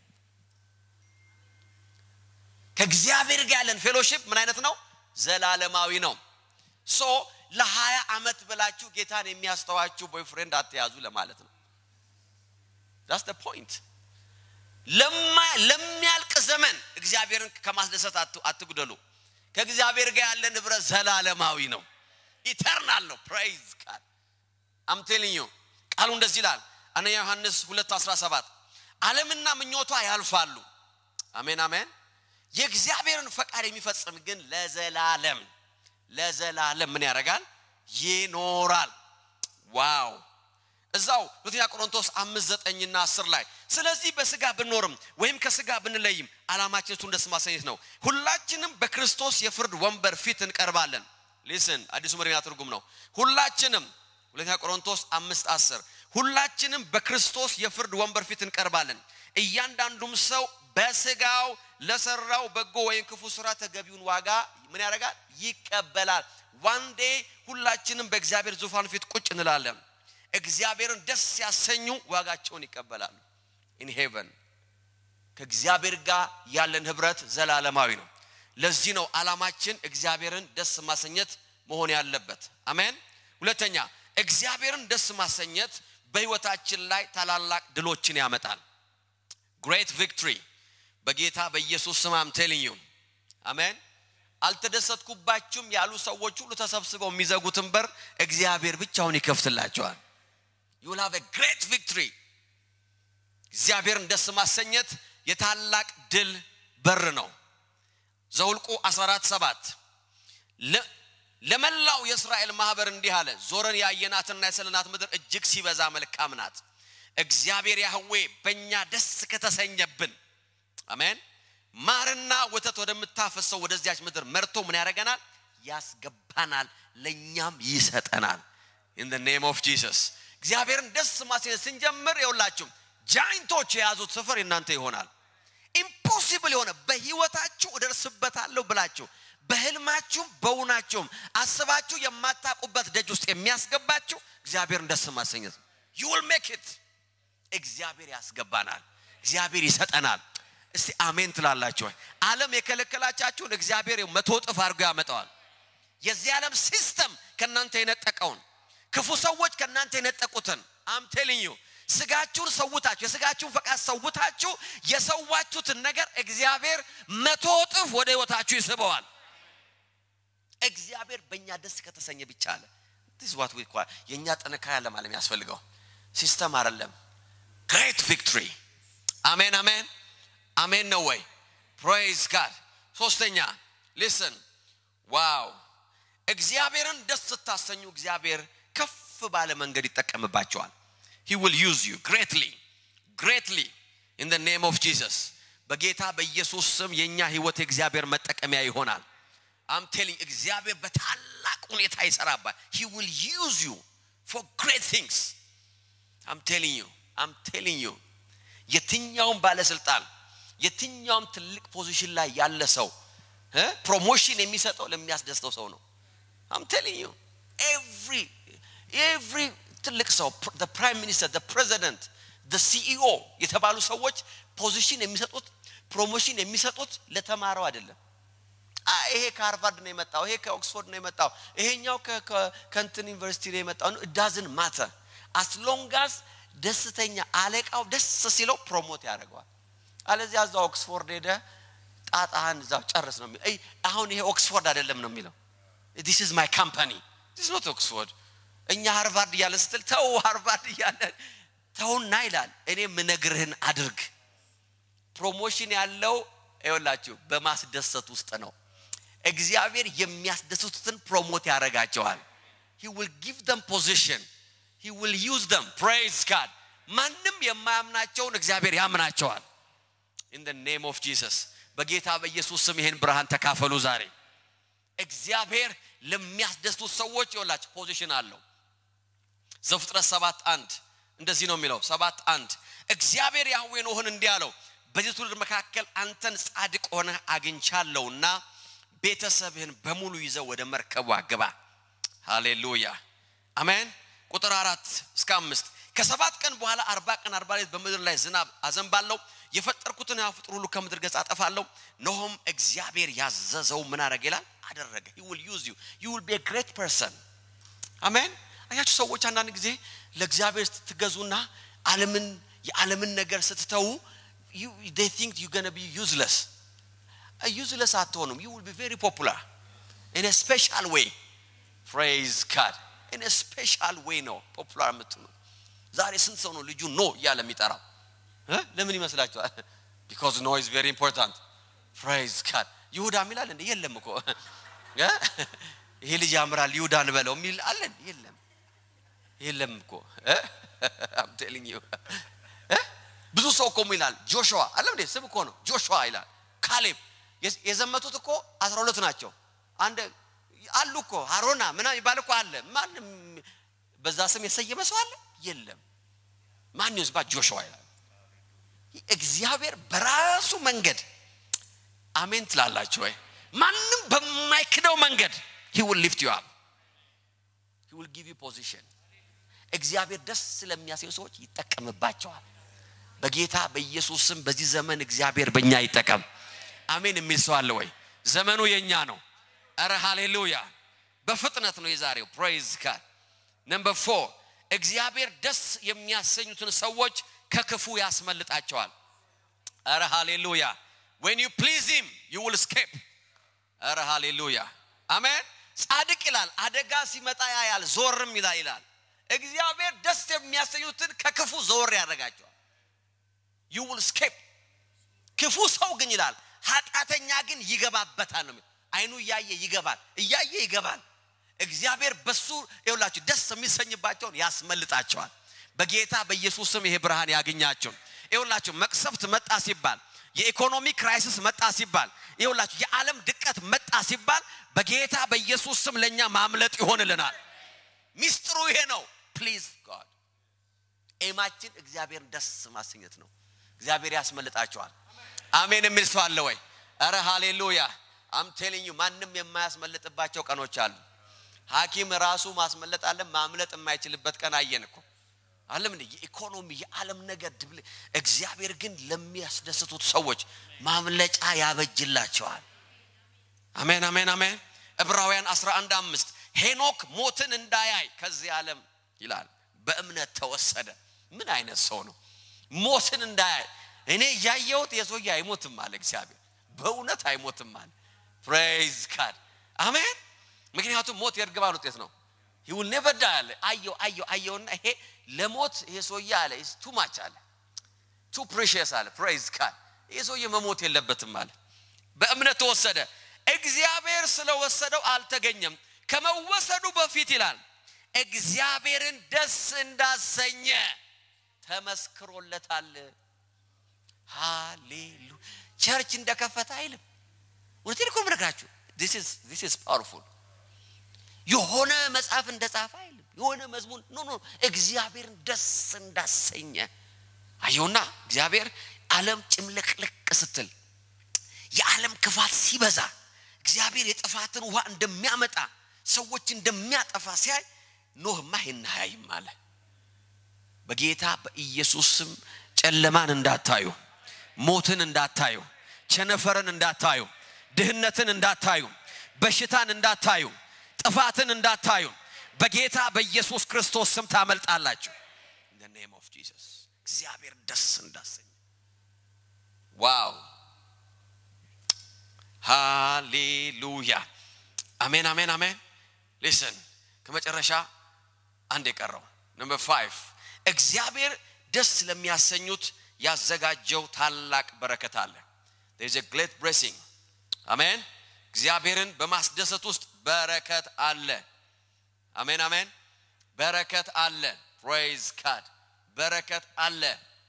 ከእግዚአብሔር ጋር ያለን ፌሎሺፕ ምን አይነት ነው? ዘላለማዊ ነው። ሶ ለሀያ ዓመት ብላችሁ ጌታን የሚያስተዋችሁ ቦይፍሬንድ አትያዙ ለማለት ነው። ዳስ ደ ፖይንት። ለሚያልቅ ዘመን እግዚአብሔርን ከማስደሰት አትጉደሉ። ከእግዚአብሔር ጋር ያለን ህብረት ዘላለማዊ ነው፣ ኢተርናል ነው። ፕራይዝ ቃል አምቴልኝ ቃሉ እንደዚህ ይላል። አንደኛ ዮሐንስ 2 17 ዓለምና ምኞቷ ያልፋሉ። አሜን አሜን። የእግዚአብሔርን ፈቃድ የሚፈጽም ግን ለዘላለም ለዘላለም ምን ያደርጋል? ይኖራል። ዋው! እዛው ሁለተኛ ቆሮንቶስ አምስት ዘጠኝና አስር ላይ ስለዚህ በስጋ ብንኖርም ወይም ከስጋ ብንለይም ዓላማችን እሱን ደስ ማሰኘት ነው። ሁላችንም በክርስቶስ የፍርድ ወንበር ፊት እንቀርባለን። ሊስን አዲሱ መደበኛ ትርጉም ነው። ሁላችንም ሁለተኛ ቆሮንቶስ አምስት አስር ሁላችንም በክርስቶስ የፍርድ ወንበር ፊት እንቀርባለን። እያንዳንዱም ሰው በስጋው ለሰራው በጎ ወይም ክፉ ስራ ተገቢውን ዋጋ ምን ያደርጋል? ይቀበላል። ዋንዴ ሁላችንም በእግዚአብሔር ዙፋን ፊት ቁጭ እንላለን። እግዚአብሔርን ደስ ያሰኙ ዋጋቸውን ይቀበላሉ። ኢን ሄቨን ከእግዚአብሔር ጋር ያለን ህብረት ዘላለማዊ ነው። ለዚህ ነው ዓላማችን እግዚአብሔርን ደስ ማሰኘት መሆን ያለበት። አሜን። ሁለተኛ እግዚአብሔርን ደስ ማሰኘት በህይወታችን ላይ ታላላቅ ድሎችን ያመጣል። ግሬት ቪክትሪ በጌታ በኢየሱስ ስም አም ቴሊንግ ዩ አሜን። አልተደሰትኩባችሁም ያሉ ሰዎች ሁሉ ተሰብስበው የሚዘጉትን በር እግዚአብሔር ብቻውን ይከፍትላቸዋል። ዩ ዊል ሃቭ ኤ ግሬት ቪክትሪ። እግዚአብሔርን ደስ ማሰኘት የታላቅ ድል በር ነው። ዘውልቁ 14 ሰባት ለመላው የእስራኤል ማህበር እንዲህ አለ፣ ዞረን ያየናትና የሰለናት ምድር እጅግ ሲበዛ መልካም ናት። እግዚአብሔር ያህዌ በእኛ ደስ ከተሰኘብን፣ አሜን፣ ማርና ወተት ወደምታፈሰው ወደዚያች ምድር መርቶ ምን ያደርገናል? ያስገባናል፣ ለእኛም ይሰጠናል። ኢን ደ ኔም ኦፍ ጂሰስ እግዚአብሔርን ደስ ማሰኘት ስንጀምር የውላችሁ ጃይንቶች የያዙት ስፍር የእናንተ ይሆናል። ኢምፖሲብል የሆነ በህይወታችሁ እደርስበታለሁ ብላችሁ በህልማችሁም በውናችሁም አስባችሁ የማታውቁበት ደጅ ውስጥ የሚያስገባችሁ እግዚአብሔርን ደስ ማሰኘት ነው። ዩ ዊል ሜክ ኢት። እግዚአብሔር ያስገባናል፣ እግዚአብሔር ይሰጠናል። እስቲ አሜን ትላላችሁ ወይ? ዓለም የከለከላቻችሁን እግዚአብሔር መቶ እጥፍ አድርጎ ያመጣዋል። የዚህ ዓለም ሲስተም ከእናንተ የነጠቀውን ክፉ ሰዎች ከእናንተ የነጠቁትን አም ቴሊንግ ዩ ስጋችሁን ሰውታችሁ የስጋችሁን ፈቃድ ሰውታችሁ የሰዋችሁትን ነገር እግዚአብሔር መቶ እጥፍ ወደ ህይወታችሁ ይስበዋል። እግዚአብሔር በእኛ ደስ ከተሰኘ ብቻ አለ ዲስ ዋት ዊ ኳል የእኛ ጥንካሬ አለ ማለት የሚያስፈልገው ሲስተም አይደለም። ግሬት ቪክትሪ አሜን አሜን አሜን ነው ወይ? ፕሬይዝ ጋድ። ሶስተኛ ሊስን ዋው እግዚአብሔርን ደስ ስታሰኙ እግዚአብሔር ከፍ ባለ መንገድ ይጠቀምባቸዋል። he will use you greatly greatly in the name of Jesus በጌታ በኢየሱስ ስም የኛ ህይወት የእግዚአብሔር መጠቀሚያ ይሆናል አም ቴሊንግ እግዚአብሔር በታላቅ ሁኔታ ይሰራባል he will use you for great things አም ቴሊንግ you አም ቴሊንግ you የትኛውም ባለስልጣን የትኛውም ትልቅ ፖዚሽን ላይ ያለ ሰው ፕሮሞሽን የሚሰጠው ለሚያስደስተው ሰው ነው አም ቴሊንግ you every every ትልቅ ሰው ፕራይም ሚኒስተር ፕሬዚደንት ሲኢኦ የተባሉ ሰዎች ፖዚሽን የሚሰጡት ፕሮሞሽን የሚሰጡት ለተማረው አይደለም። ይሄ ከሃርቫርድ ነው የመጣው፣ ይሄ ከኦክስፎርድ ነው የመጣው፣ ይሄኛው ከንትን ዩኒቨርሲቲ ነው የመጣው። ዳዝን ማተር አስሎንጋስ ደስተኛ አለቃው ደስ ሲለው ፕሮሞት ያደርገዋል። አለዚያ እዛ ኦክስፎርድ ሄደ ጣጣህን እዛው ጨርስ ነው የሚለው። አሁን ይሄ ኦክስፎርድ አይደለም ነው የሚለው። ዲስ ኢዝ ማይ ካምፓኒ ዲስ ኖት ኦክስፎርድ እኛ ሃርቫርድ እያለ ስትል ተው ሃርቫርድ እያለ ተውና ይላል። እኔ ምነግርህን አድርግ። ፕሮሞሽን ያለው ይኸውላችሁ በማስደሰት ውስጥ ነው። እግዚአብሔር የሚያስደስቱትን ፕሮሞት ያደርጋቸዋል። ሂ ዊል ጊቭ ደም ፖዚሽን ሂ ዊል ዩዝ ደም ፕሬይዝ ጋድ። ማንም የማያምናቸውን እግዚአብሔር ያምናቸዋል። ኢን ደ ኔም ኦፍ ጂሰስ በጌታ በኢየሱስ ስም ይሄን ብርሃን ተካፈሉ ዛሬ። እግዚአብሔር ለሚያስደስቱት ሰዎች ይኸውላችሁ ፖዚሽን አለው። ዘፍጥረት ሰባት አንድ እንደዚህ ነው የሚለው ሰባት አንድ እግዚአብሔር ያህዌ ኖህን እንዲህ አለው በዚህ ትውልድ መካከል አንተን ጻድቅ ሆነህ አግኝቻለሁና ቤተሰብህን በሙሉ ይዘው ወደ መርከቧ ግባ ሃሌሉያ አሜን ቁጥር አራት እስከ አምስት ከሰባት ቀን በኋላ አርባ ቀን አርባ ሌት በምድር ላይ ዝናብ አዘንባለሁ የፈጠርኩትን ፍጡር ሁሉ ከምድር ገጽ አጠፋለሁ ኖሆም እግዚአብሔር ያዘዘው ምን አደረገ ይላል አደረገ he will use you you will be a great person አሜን አያችሁ ሰዎች አንዳንድ ጊዜ ለእግዚአብሔር ስትገዙና ዓለምን የዓለምን ነገር ስትተዉ they think you're going to be useless useless አትሆኑም you will be very popular in a special way praise God in a special way ነው ፖፑላር የምትሆኑ ዛሬ ስንት ሰው ነው ልጁ ኖ እያለ የሚጠራው ለምን ይመስላችኋል ቢካዝ ኖ ኢዝ ቬሪ ኢምፖርታንት ፕሬዝ ጋድ ይሁዳ ሚላል እንደ የለም እኮ ይሄ ልጅ ያምራል ይሁዳ እንበለው የሚል አለን የለም የለም እኮ አም ቴሊንግ ዩ ብዙ ሰው እኮ ይላል ጆሹዋ አለም እንዴ ስም እኮ ነው ጆሹዋ ይላል ካሌብ የዘመቱት እኮ አስራ ሁለት ናቸው አንድ አሉ እኮ አሮና ምናምን ይባል እኮ አለ ማንም በዛ ስም የሰየመ ሰው አለ የለም ማን ይዝባ ጆሹዋ ይላል እግዚአብሔር በራሱ መንገድ አሜን ትላላችሁ ወይ ማንም በማይክደው መንገድ he will lift you up he will give you position እግዚአብሔር ደስ ስለሚያሰኙ ሰዎች ይጠቀምባቸዋል በጌታ በኢየሱስ ስም በዚህ ዘመን እግዚአብሔር በእኛ ይጠቀም አሜን የሚል ሰው አለ ወይ ዘመኑ የኛ ነው አረ ሃሌሉያ በፍጥነት ነው የዛሬው ፕሬዝ ጋድ ነምበር ፎር እግዚአብሔር ደስ የሚያሰኙትን ሰዎች ከክፉ ያስመልጣቸዋል አረ ሃሌሉያ when you please him you will escape አረ ሃሌሉያ አሜን ጻድቅ ይላል አደጋ ሲመጣ ያያል ዞርም ይላል ይላል እግዚአብሔር ደስ የሚያሰኙትን ከክፉ ዘወር ያደርጋቸዋል you will escape ክፉ ሰው ግን ይላል ኃጢአተኛ ግን ይገባበታል ነው አይኑ እያየ ይገባል እያየ ይገባል እግዚአብሔር በሱ ይውላችሁ ደስ የሚሰኝባቸውን ያስመልጣቸዋል በጌታ በኢየሱስ ስም ይሄ ብርሃን ያገኛቸው ይውላችሁ መቅሰፍት መጣ ሲባል የኢኮኖሚ ክራይሲስ መጣ ሲባል ይውላችሁ የዓለም ድቀት መጣ ሲባል በጌታ በኢየሱስ ስም ለእኛ ማምለጥ ይሆንልናል ሚስጥሩ ይሄ ነው ፕሊዝ ጋድ ኤማችን እግዚአብሔርን ደስ ማሰኘት ነው እግዚአብሔር ያስመልጣቸዋል አሜን የሚል ሰው አለ ወይ አረ ሃሌሉያ አም ቴሊንግ ዩ ማንም የማያስመልጥባቸው ቀኖች አሉ ሐኪም ራሱ ማስመለጥ አለ ማምለጥ የማይችልበት ቀን አየን እኮ አለም እንደ የኢኮኖሚ የዓለም ነገር ድብል እግዚአብሔር ግን ለሚያስደስቱት ሰዎች ማምለጫ ያበጅላቸዋል አሜን አሜን አሜን ዕብራውያን 11 አምስት ሄኖክ ሞትን እንዳያይ ከዚህ ዓለም ይላል በእምነት ተወሰደ ምን አይነት ሰው ነው ሞትን እንዳያይ እኔ እያየሁት የሰውዬ አይሞትም አለ እግዚአብሔር በእውነት አይሞትም አለ ፕሬዝ ጋድ አሜን ምክንያቱም ሞት የእርግማን ውጤት ነው ይውል ኔቨር ዳይ አለ አየው አየው አየውና ይሄ ለሞት ይሄ ሰውዬ አለ ቱ ማች አለ ቱ ፕሬሽስ አለ ፕሬዝ ጋድ ይሄ ሰውዬ መሞት የለበትም አለ በእምነት ተወሰደ እግዚአብሔር ስለወሰደው አልተገኘም ከመወሰዱ በፊት ይላል እግዚአብሔርን ደስ እንዳሰኘ ተመስክሮለታል ሃሌሉ ቸርች እንደከፈተ አይልም እውነቴን እኮ ምነግራችሁ ዚስ ኢዝ ፓወርፉል የሆነ መጽሐፍ እንደጻፈ አይልም የሆነ መዝሙር ኖ ኖ እግዚአብሔርን ደስ እንዳሰኘ አየውና እግዚአብሔር ዓለም ጭምልቅልቅ ስትል የዓለም ክፋት ሲበዛ እግዚአብሔር የጥፋትን ውሃ እንደሚያመጣ ሰዎች እንደሚያጠፋ ሲያይ ኖህማ ይህን አያይም አለ በጌታ በኢየሱስ ስም ጨለማን እንዳታዩ ሞትን እንዳታዩ ቸነፈርን እንዳታዩ ድህነትን እንዳታዩ በሽታን እንዳታዩ ጥፋትን እንዳታዩ በጌታ በኢየሱስ ክርስቶስ ስም ታመልጣላችሁ ኔም ኦፍ ጂሰስ እግዚአብሔር ደስ እንዳሰኝ ዋው ሃሌሉያ አሜን አሜን አሜን ሊስን ከመጨረሻ አንድ የቀረው ነምበር ፋይቭ እግዚአብሔር ደስ ለሚያሰኙት ያዘጋጀው ታላቅ በረከት አለ there is a great blessing አሜን እግዚአብሔርን በማስደሰት ውስጥ በረከት አለ አሜን አሜን በረከት አለ ፕሬዝ ካድ በረከት አለ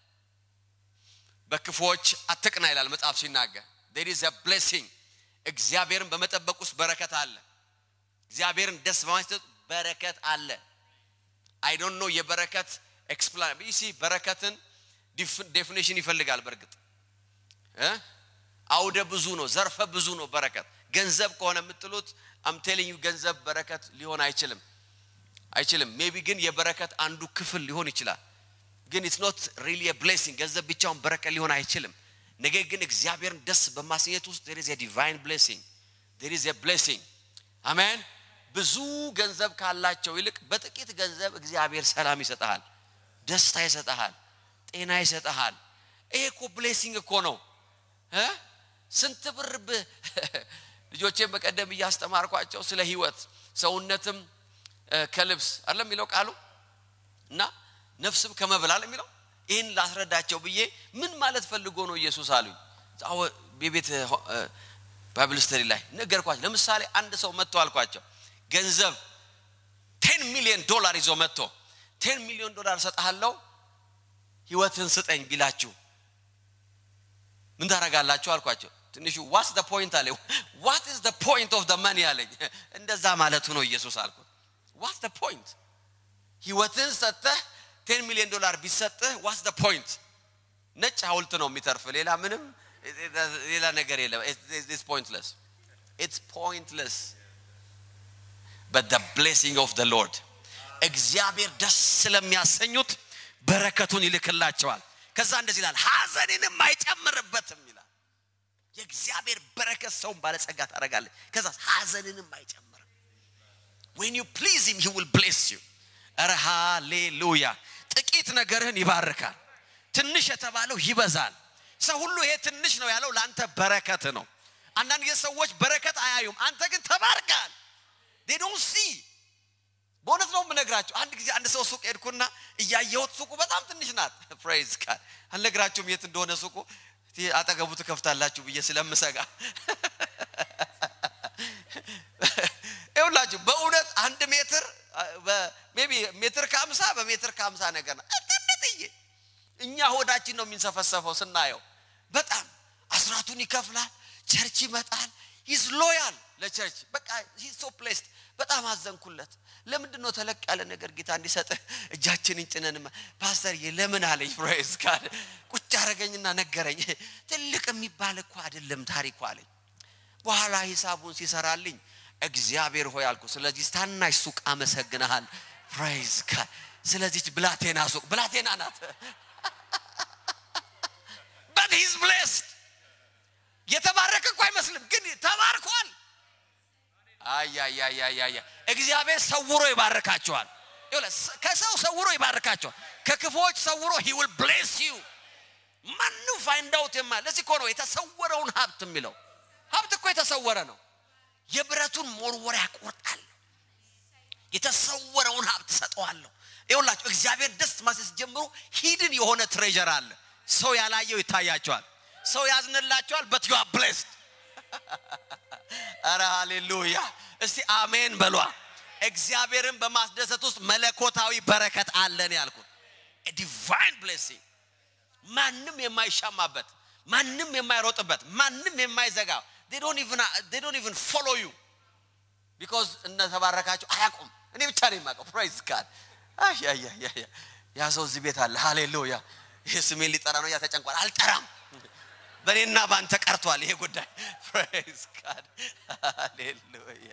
በክፎች አትቅና ይላል መጽሐፍ ሲናገር there is a blessing እግዚአብሔርን በመጠበቅ ውስጥ በረከት አለ እግዚአብሔርን ደስ በማስደሰት በረከት አለ አይ ዶንት ኖ የበረከት ኤክስፕላን ቢሲ በረከትን ዴፊኒሽን ይፈልጋል በእርግጥ አውደ ብዙ ነው ዘርፈ ብዙ ነው በረከት ገንዘብ ከሆነ የምትሉት አምቴልኝ ገንዘብ በረከት ሊሆን አይችልም አይችልም ሜቢ ግን የበረከት አንዱ ክፍል ሊሆን ይችላል ግን ኢትስ ኖት ሪሊ ብሌሲንግ ገንዘብ ብቻውን በረከት ሊሆን አይችልም ነገር ግን እግዚአብሔርን ደስ በማስኘት ውስጥ there is a divine blessing there is a blessing አሜን ብዙ ገንዘብ ካላቸው ይልቅ በጥቂት ገንዘብ እግዚአብሔር ሰላም ይሰጠሃል ደስታ ይሰጠሃል ጤና ይሰጠሃል ይሄ እኮ ብሌሲንግ እኮ ነው ስንት ብር ልጆቼን በቀደም እያስተማርኳቸው ስለ ህይወት ሰውነትም ከልብስ አይደለም የሚለው ቃሉ እና ነፍስም ከመብላል የሚለው ይህን ላስረዳቸው ብዬ ምን ማለት ፈልጎ ነው ኢየሱስ አሉኝ የቤት ባይብል ስተዲ ላይ ነገርኳቸው ለምሳሌ አንድ ሰው መጥቶ አልኳቸው ገንዘብ ቴን ሚሊዮን ዶላር ይዞ መጥቶ ቴን ሚሊዮን ዶላር እሰጥሃለሁ ህይወትን ስጠኝ ቢላችሁ ምን ታደርጋላችሁ አልኳቸው ትንሹ ዋትስ ደ ፖይንት አለ ዋት ኢዝ ደ ፖይንት ኦፍ ደ መኒ አለኝ እንደዛ ማለቱ ነው ኢየሱስ አልኩት ዋትስ ደ ፖይንት ህይወትን ሰጥተህ ቴን ሚሊዮን ዶላር ቢሰጥህ ዋትስ ደ ፖይንት ነጭ ሀውልት ነው የሚተርፍ ሌላ ምንም ሌላ ነገር የለም ኢትስ ፖይንትለስ ኢትስ ፖይንትለስ but the blessing of the Lord እግዚአብሔር ደስ ስለሚያሰኙት በረከቱን ይልክላቸዋል ከዛ እንደዚህ ይላል ሀዘንንም አይጨምርበትም ይላል የእግዚአብሔር በረከት ሰውን ባለጸጋ ታደርጋለች ከዛ ሀዘንንም አይጨምርም when you please him he will bless you ኧረ ሃሌሉያ ጥቂት ነገርህን ይባርካል ትንሽ የተባለው ይበዛል ሰው ሁሉ ይሄ ትንሽ ነው ያለው ለአንተ በረከት ነው አንዳንድ ጊዜ ሰዎች በረከት አያዩም አንተ ግን ተባርካል they don't see በእውነት ነው የምነግራቸው አንድ ጊዜ አንድ ሰው ሱቅ ሄድኩና እያየሁት ሱቁ በጣም ትንሽ ናት ፕሬዝ ቃል አልነግራችሁም የት እንደሆነ ሱቁ አጠገቡ ትከፍታላችሁ ብዬ ስለምሰጋ ይሁላችሁ በእውነት አንድ ሜትር ሜቢ ሜትር ከአምሳ በሜትር ከአምሳ ነገር ነው ትንጥዬ እኛ ሆዳችን ነው የሚንሰፈሰፈው ስናየው በጣም አስራቱን ይከፍላል ቸርች ይመጣል ሂዝ ሎያል ለቸርች በቃ ሂዝ ሶ ፕሌስድ በጣም አዘንኩለት ለምንድን ነው ተለቅ ያለ ነገር ጌታ እንዲሰጥህ እጃችንን ጭነን ፓስተር ለምን አለኝ ፕሬዝ ካል ቁጭ አረገኝና ነገረኝ ትልቅ የሚባል እኮ አይደለም ታሪኩ አለኝ በኋላ ሂሳቡን ሲሰራልኝ እግዚአብሔር ሆይ አልኩ ስለዚህ ታናሽ ሱቅ አመሰግንሃል ፕሬዝ ካል ስለዚች ብላቴና ሱቅ ብላቴና ናት but he's blessed የተባረከ እኮ አይመስልም ግን ተባርኳል አያያያያያ እግዚአብሔር ሰውሮ ይባርካቸዋል ከሰው ሰውሮ ይባርካቸዋል ከክፎች ሰውሮ he will bless you ማንም ፋይንድ አውት የማ ለዚህ እኮ ነው የተሰወረውን ሀብት የሚለው ሀብት እኮ የተሰወረ ነው የብረቱን ሞርወሪያ ያቆርጣል የተሰወረውን ሀብት ሰጠዋለሁ ይሁላችሁ እግዚአብሔር ደስ ማሰስ ጀምሮ ሂድን የሆነ ትሬጀር አለ ሰው ያላየው ይታያቸዋል ሰው ያዝንላቸዋል በት ዩ ብሌስድ አረ ሃሌሉያ እስቲ አሜን በሏ እግዚአብሔርን በማስደሰት ውስጥ መለኮታዊ በረከት አለን ያልኩት ዲቫይን ብሌሲንግ ማንም የማይሻማበት ማንም የማይሮጥበት ማንም የማይዘጋ they don't even they don't even follow you because እንደተባረካቸው አያውቁም እኔ ብቻ ነው የማውቀው ፕራይዝ ጋድ ያ ሰው እዚህ ቤት አለ ሃሌሉያ ይሄ ስሜን ሊጠራ ነው ያ ተጨንቋል አልጠራም በእኔና በአንተ ቀርቷል ይሄ ጉዳይ ፕሬዝ ጋድ ሃሌሉያ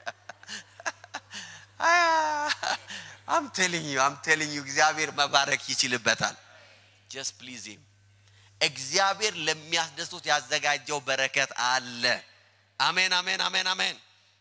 አም ቴሊንግ ዩ አም ቴሊንግ ዩ እግዚአብሔር መባረክ ይችልበታል ጀስት ፕሊዝ ሂም እግዚአብሔር ለሚያስደስቱት ያዘጋጀው በረከት አለ አሜን አሜን አሜን አሜን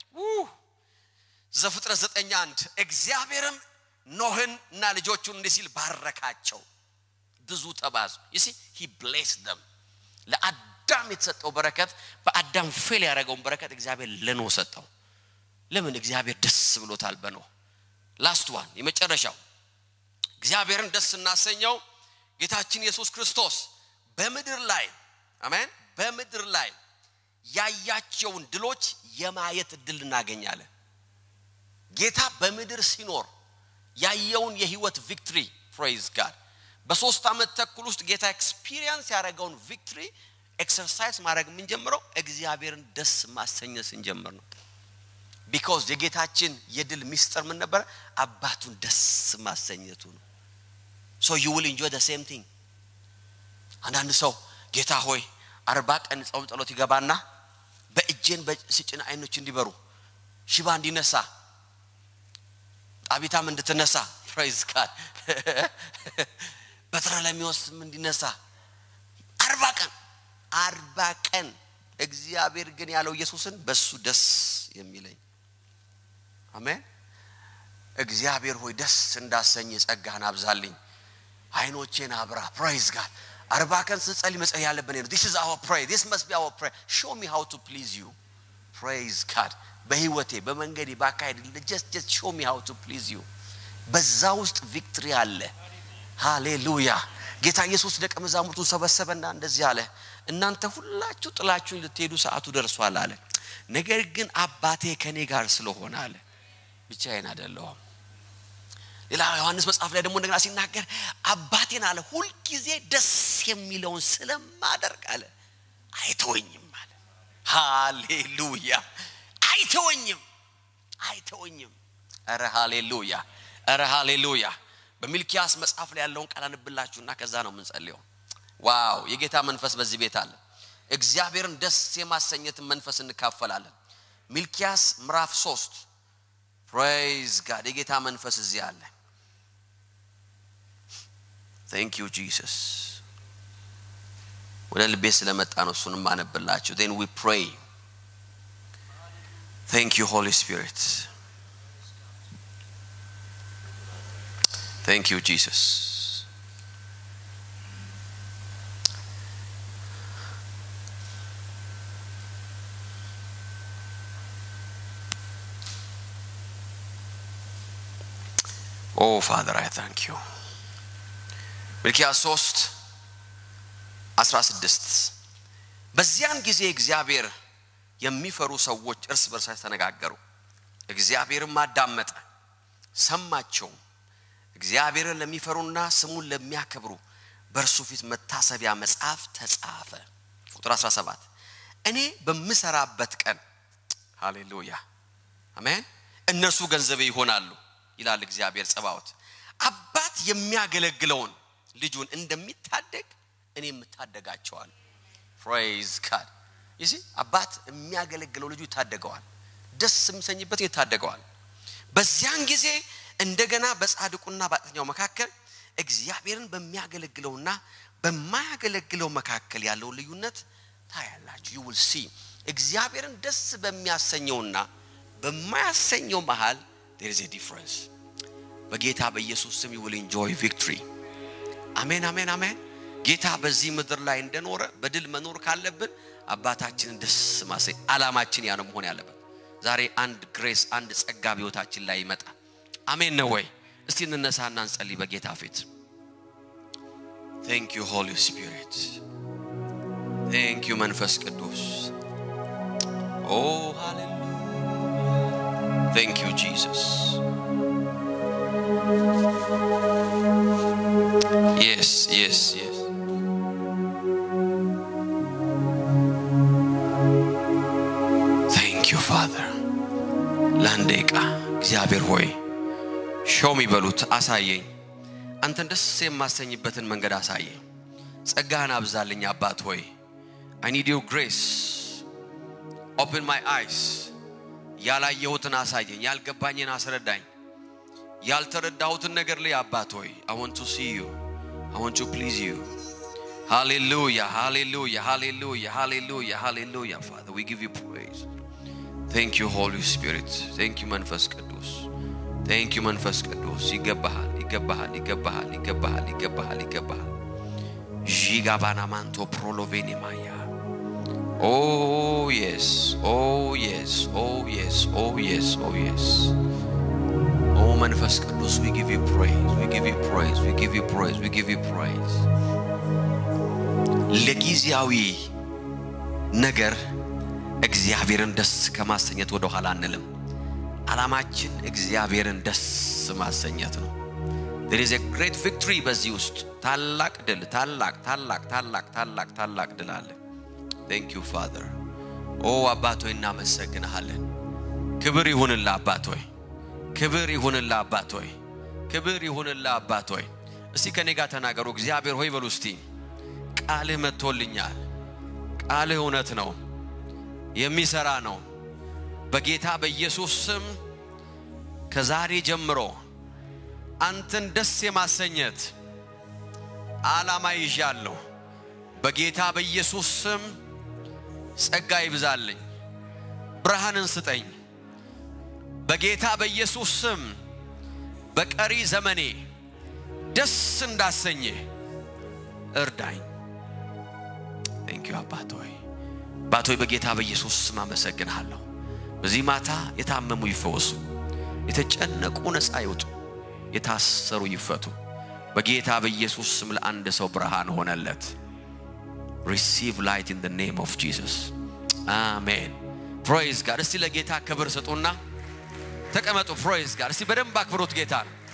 ዘፍጥረት ዘጠኝ አንድ እግዚአብሔርም ኖህን እና ልጆቹን እንዲህ ሲል ባረካቸው ብዙ ተባዙ ይሲ ሂ ብሌስ ደም ለአዳም የተሰጠው በረከት በአዳም ፌል ያደረገውን በረከት እግዚአብሔር ለኖህ ሰጠው ለምን እግዚአብሔር ደስ ብሎታል በኖህ ላስት ዋን የመጨረሻው እግዚአብሔርን ደስ እናሰኘው ጌታችን ኢየሱስ ክርስቶስ በምድር ላይ አሜን በምድር ላይ ያያቸውን ድሎች የማየት እድል እናገኛለን ጌታ በምድር ሲኖር ያየውን የህይወት ቪክትሪ ፕሬዝ ጋድ በሶስት ዓመት ተኩል ውስጥ ጌታ ኤክስፒሪየንስ ያደረገውን ቪክትሪ ኤክሰርሳይዝ ማድረግ የምንጀምረው እግዚአብሔርን ደስ ማሰኘት ስንጀምር ነው ቢካዝ የጌታችን የድል ሚስጥር ምን ነበረ አባቱን ደስ ማሰኘቱ ነው ሶ ዩ ዊል ኢንጆይ ደ ሴም ቲንግ አንዳንድ ሰው ጌታ ሆይ አርባ ቀን ጾም ጸሎት ይገባና በእጄን ስጭን አይኖች እንዲበሩ ሽባ እንዲነሳ ጣቢታም እንድትነሳ ፕሬዝ ጋድ በትረ ለሚወስም እንዲነሳ አርባ ቀን አርባ ቀን እግዚአብሔር ግን ያለው ኢየሱስን በሱ ደስ የሚለኝ አሜን እግዚአብሔር ሆይ ደስ እንዳሰኝ ጸጋህን አብዛልኝ አይኖቼን አብራ ፕሬዝ ጋድ አርባ ቀን ስጸልይ መጸለይ ያለብን ነው ዲስ ኢዝ አወር ፕሬይ ዲስ መስት ቢ አወር ፕሬይ ሾው ሚ ሃው ቱ ፕሊዝ ዩ ፕሬዝ ጋድ በህይወቴ በመንገዴ ባካሄድ ጀስት ጀስት ሾው ሚ ሃው ቱ ፕሊዝ ዩ በዛ ውስጥ ቪክትሪ አለ ሃሌሉያ ጌታ ኢየሱስ ደቀ መዛሙርቱን ሰበሰበና እንደዚህ አለ እናንተ ሁላችሁ ጥላችሁን ልትሄዱ ሰዓቱ ደርሷል አለ ነገር ግን አባቴ ከኔ ጋር ስለሆነ አለ ብቻዬን አይደለሁም ሌላ ዮሐንስ መጽሐፍ ላይ ደግሞ እንደገና ሲናገር አባቴን አለ ሁልጊዜ ደስ የሚለውን ስለማደርግ አለ አይተወኝም አለ ሃሌሉያ አይተወኝም አይተወኝም ረ ሃሌሉያ ረ ሃሌሉያ በሚልኪያስ መጽሐፍ ላይ ያለውን ቃል አንብላችሁና ከዛ ነው የምንጸልየው ዋው የጌታ መንፈስ በዚህ ቤት አለ እግዚአብሔርን ደስ የማሰኘትን መንፈስ እንካፈላለን ሚልኪያስ ምዕራፍ ሶስት ፕሬይዝ ጋድ የጌታ መንፈስ እዚህ አለ ቴንክ ዩ ጂሰስ ወደ ልቤ ስለመጣ ነው እሱንም አነብላችሁ ን ዊ ፕሬይ ቴንክ ዩ ሆሊ ስፒሪት ቴንክ ዩ ጂሰስ ኦ ፋዘር አይ ታንክ ዩ ሚልኪያስ 3 16 በዚያን ጊዜ እግዚአብሔር የሚፈሩ ሰዎች እርስ በርሳቸው ተነጋገሩ እግዚአብሔርም አዳመጠ ሰማቸውም እግዚአብሔርን ለሚፈሩና ስሙን ለሚያከብሩ በእርሱ ፊት መታሰቢያ መጽሐፍ ተጻፈ ቁጥር 17 እኔ በምሰራበት ቀን ሃሌሉያ አሜን እነርሱ ገንዘቤ ይሆናሉ ይላል እግዚአብሔር ጸባዖት አባት የሚያገለግለውን ልጁን እንደሚታደግ እኔ የምታደጋቸዋል ፕሬዝ ጋድ ይሲ አባት የሚያገለግለው ልጁ ይታደገዋል ደስ የሚሰኝበት ይታደገዋል በዚያን ጊዜ እንደገና በጻድቁና በኃጢአተኛው መካከል እግዚአብሔርን በሚያገለግለውና በማያገለግለው መካከል ያለውን ልዩነት ታያላችሁ ዩ ዊል ሲ እግዚአብሔርን ደስ በሚያሰኘውና በማያሰኘው መሃል there is a difference በጌታ በኢየሱስ ስም you will enjoy victory አሜን አሜን አሜን ጌታ በዚህ ምድር ላይ እንደኖረ በድል መኖር ካለብን አባታችንን ደስ ማሰኝ አላማችን ያ ነው መሆን ያለበት ዛሬ አንድ ግሬስ አንድ ጸጋ በሕይወታችን ላይ ይመጣል አሜን ነው ወይ እስቲ እንነሳና እንጸልይ በጌታ ፊት ቴንክ ዩ ሆሊ ስፒሪት ቴንክ ዩ መንፈስ ቅዱስ ኦ ሃሌሉያ ቴንክ ዩ ጂሰስ Yes, yes, yes. Thank you, Father. ለአንድ ደቂቃ እግዚአብሔር ሆይ ሾም ይበሉት፣ አሳየኝ። አንተን ደስ የማሰኝበትን መንገድ አሳየኝ። ጸጋህን አብዛልኝ አባት ሆይ I need your grace. Open my eyes. ያላየሁትን አሳየኝ፣ ያልገባኝን አስረዳኝ። ያልተረዳሁትን ነገር ላይ አባት ሆይ I want to see you. I want to please you. Hallelujah, hallelujah, hallelujah, hallelujah, hallelujah. Father, we give you praise. Thank you, Holy Spirit. Thank you, መንፈስ ቅዱስ። Thank you, መንፈስ ቅዱስ። ይገባሃል፣ ይገባሃል፣ ይገባሃል፣ ይገባሃል፣ ይገባሃል፣ ይገባሃል። ዢጋባና ማንቶ ፕሮሎቬኔ ማያ Oh yes, oh yes, oh yes, oh yes, oh yes. Oh መንፈስ ቅዱስ we give you praise, we give you praise, we give you praise, we give you praise. ለጊዜያዊ ነገር እግዚአብሔርን ደስ ከማሰኘት ወደ ኋላ አንልም። ዓላማችን እግዚአብሔርን ደስ ማሰኘት ነው። there is a great victory በዚህ ውስጥ ታላቅ ድል፣ ታላቅ ታላቅ ታላቅ ታላቅ ታላቅ ድል አለ። thank you father ኦ አባት ሆይ እናመሰግንሃለን። ክብር ይሁንልህ አባት ሆይ ክብር ይሁንልህ አባት ሆይ ክብር ይሁንልህ አባት ሆይ። እስቲ ከኔ ጋር ተናገሩ። እግዚአብሔር ሆይ በሉ እስቲ ቃልህ መጥቶልኛል። ቃልህ እውነት ነው፣ የሚሰራ ነው። በጌታ በኢየሱስ ስም ከዛሬ ጀምሮ አንተን ደስ የማሰኘት ዓላማ ይዣለሁ። በጌታ በኢየሱስ ስም ጸጋ ይብዛልኝ፣ ብርሃንን ስጠኝ። በጌታ በኢየሱስ ስም በቀሪ ዘመኔ ደስ እንዳሰኝህ እርዳኝ። ቴንክ ዩ አባት ሆይ አባት ሆይ በጌታ በኢየሱስ ስም አመሰግንሃለሁ። በዚህ ማታ የታመሙ ይፈወሱ፣ የተጨነቁ ነፃ ይውጡ፣ የታሰሩ ይፈቱ። በጌታ በኢየሱስ ስም ለአንድ ሰው ብርሃን ሆነለት። ሪሲቭ ላይት ኢን ኔም ኦፍ ጂሰስ አሜን። ፕሮይዝ ጋር እስቲ ለጌታ ክብር ስጡና ተቀመጡ። ፕሮይዝ ጋር እስቲ በደንብ አክብሩት ጌታ ነው።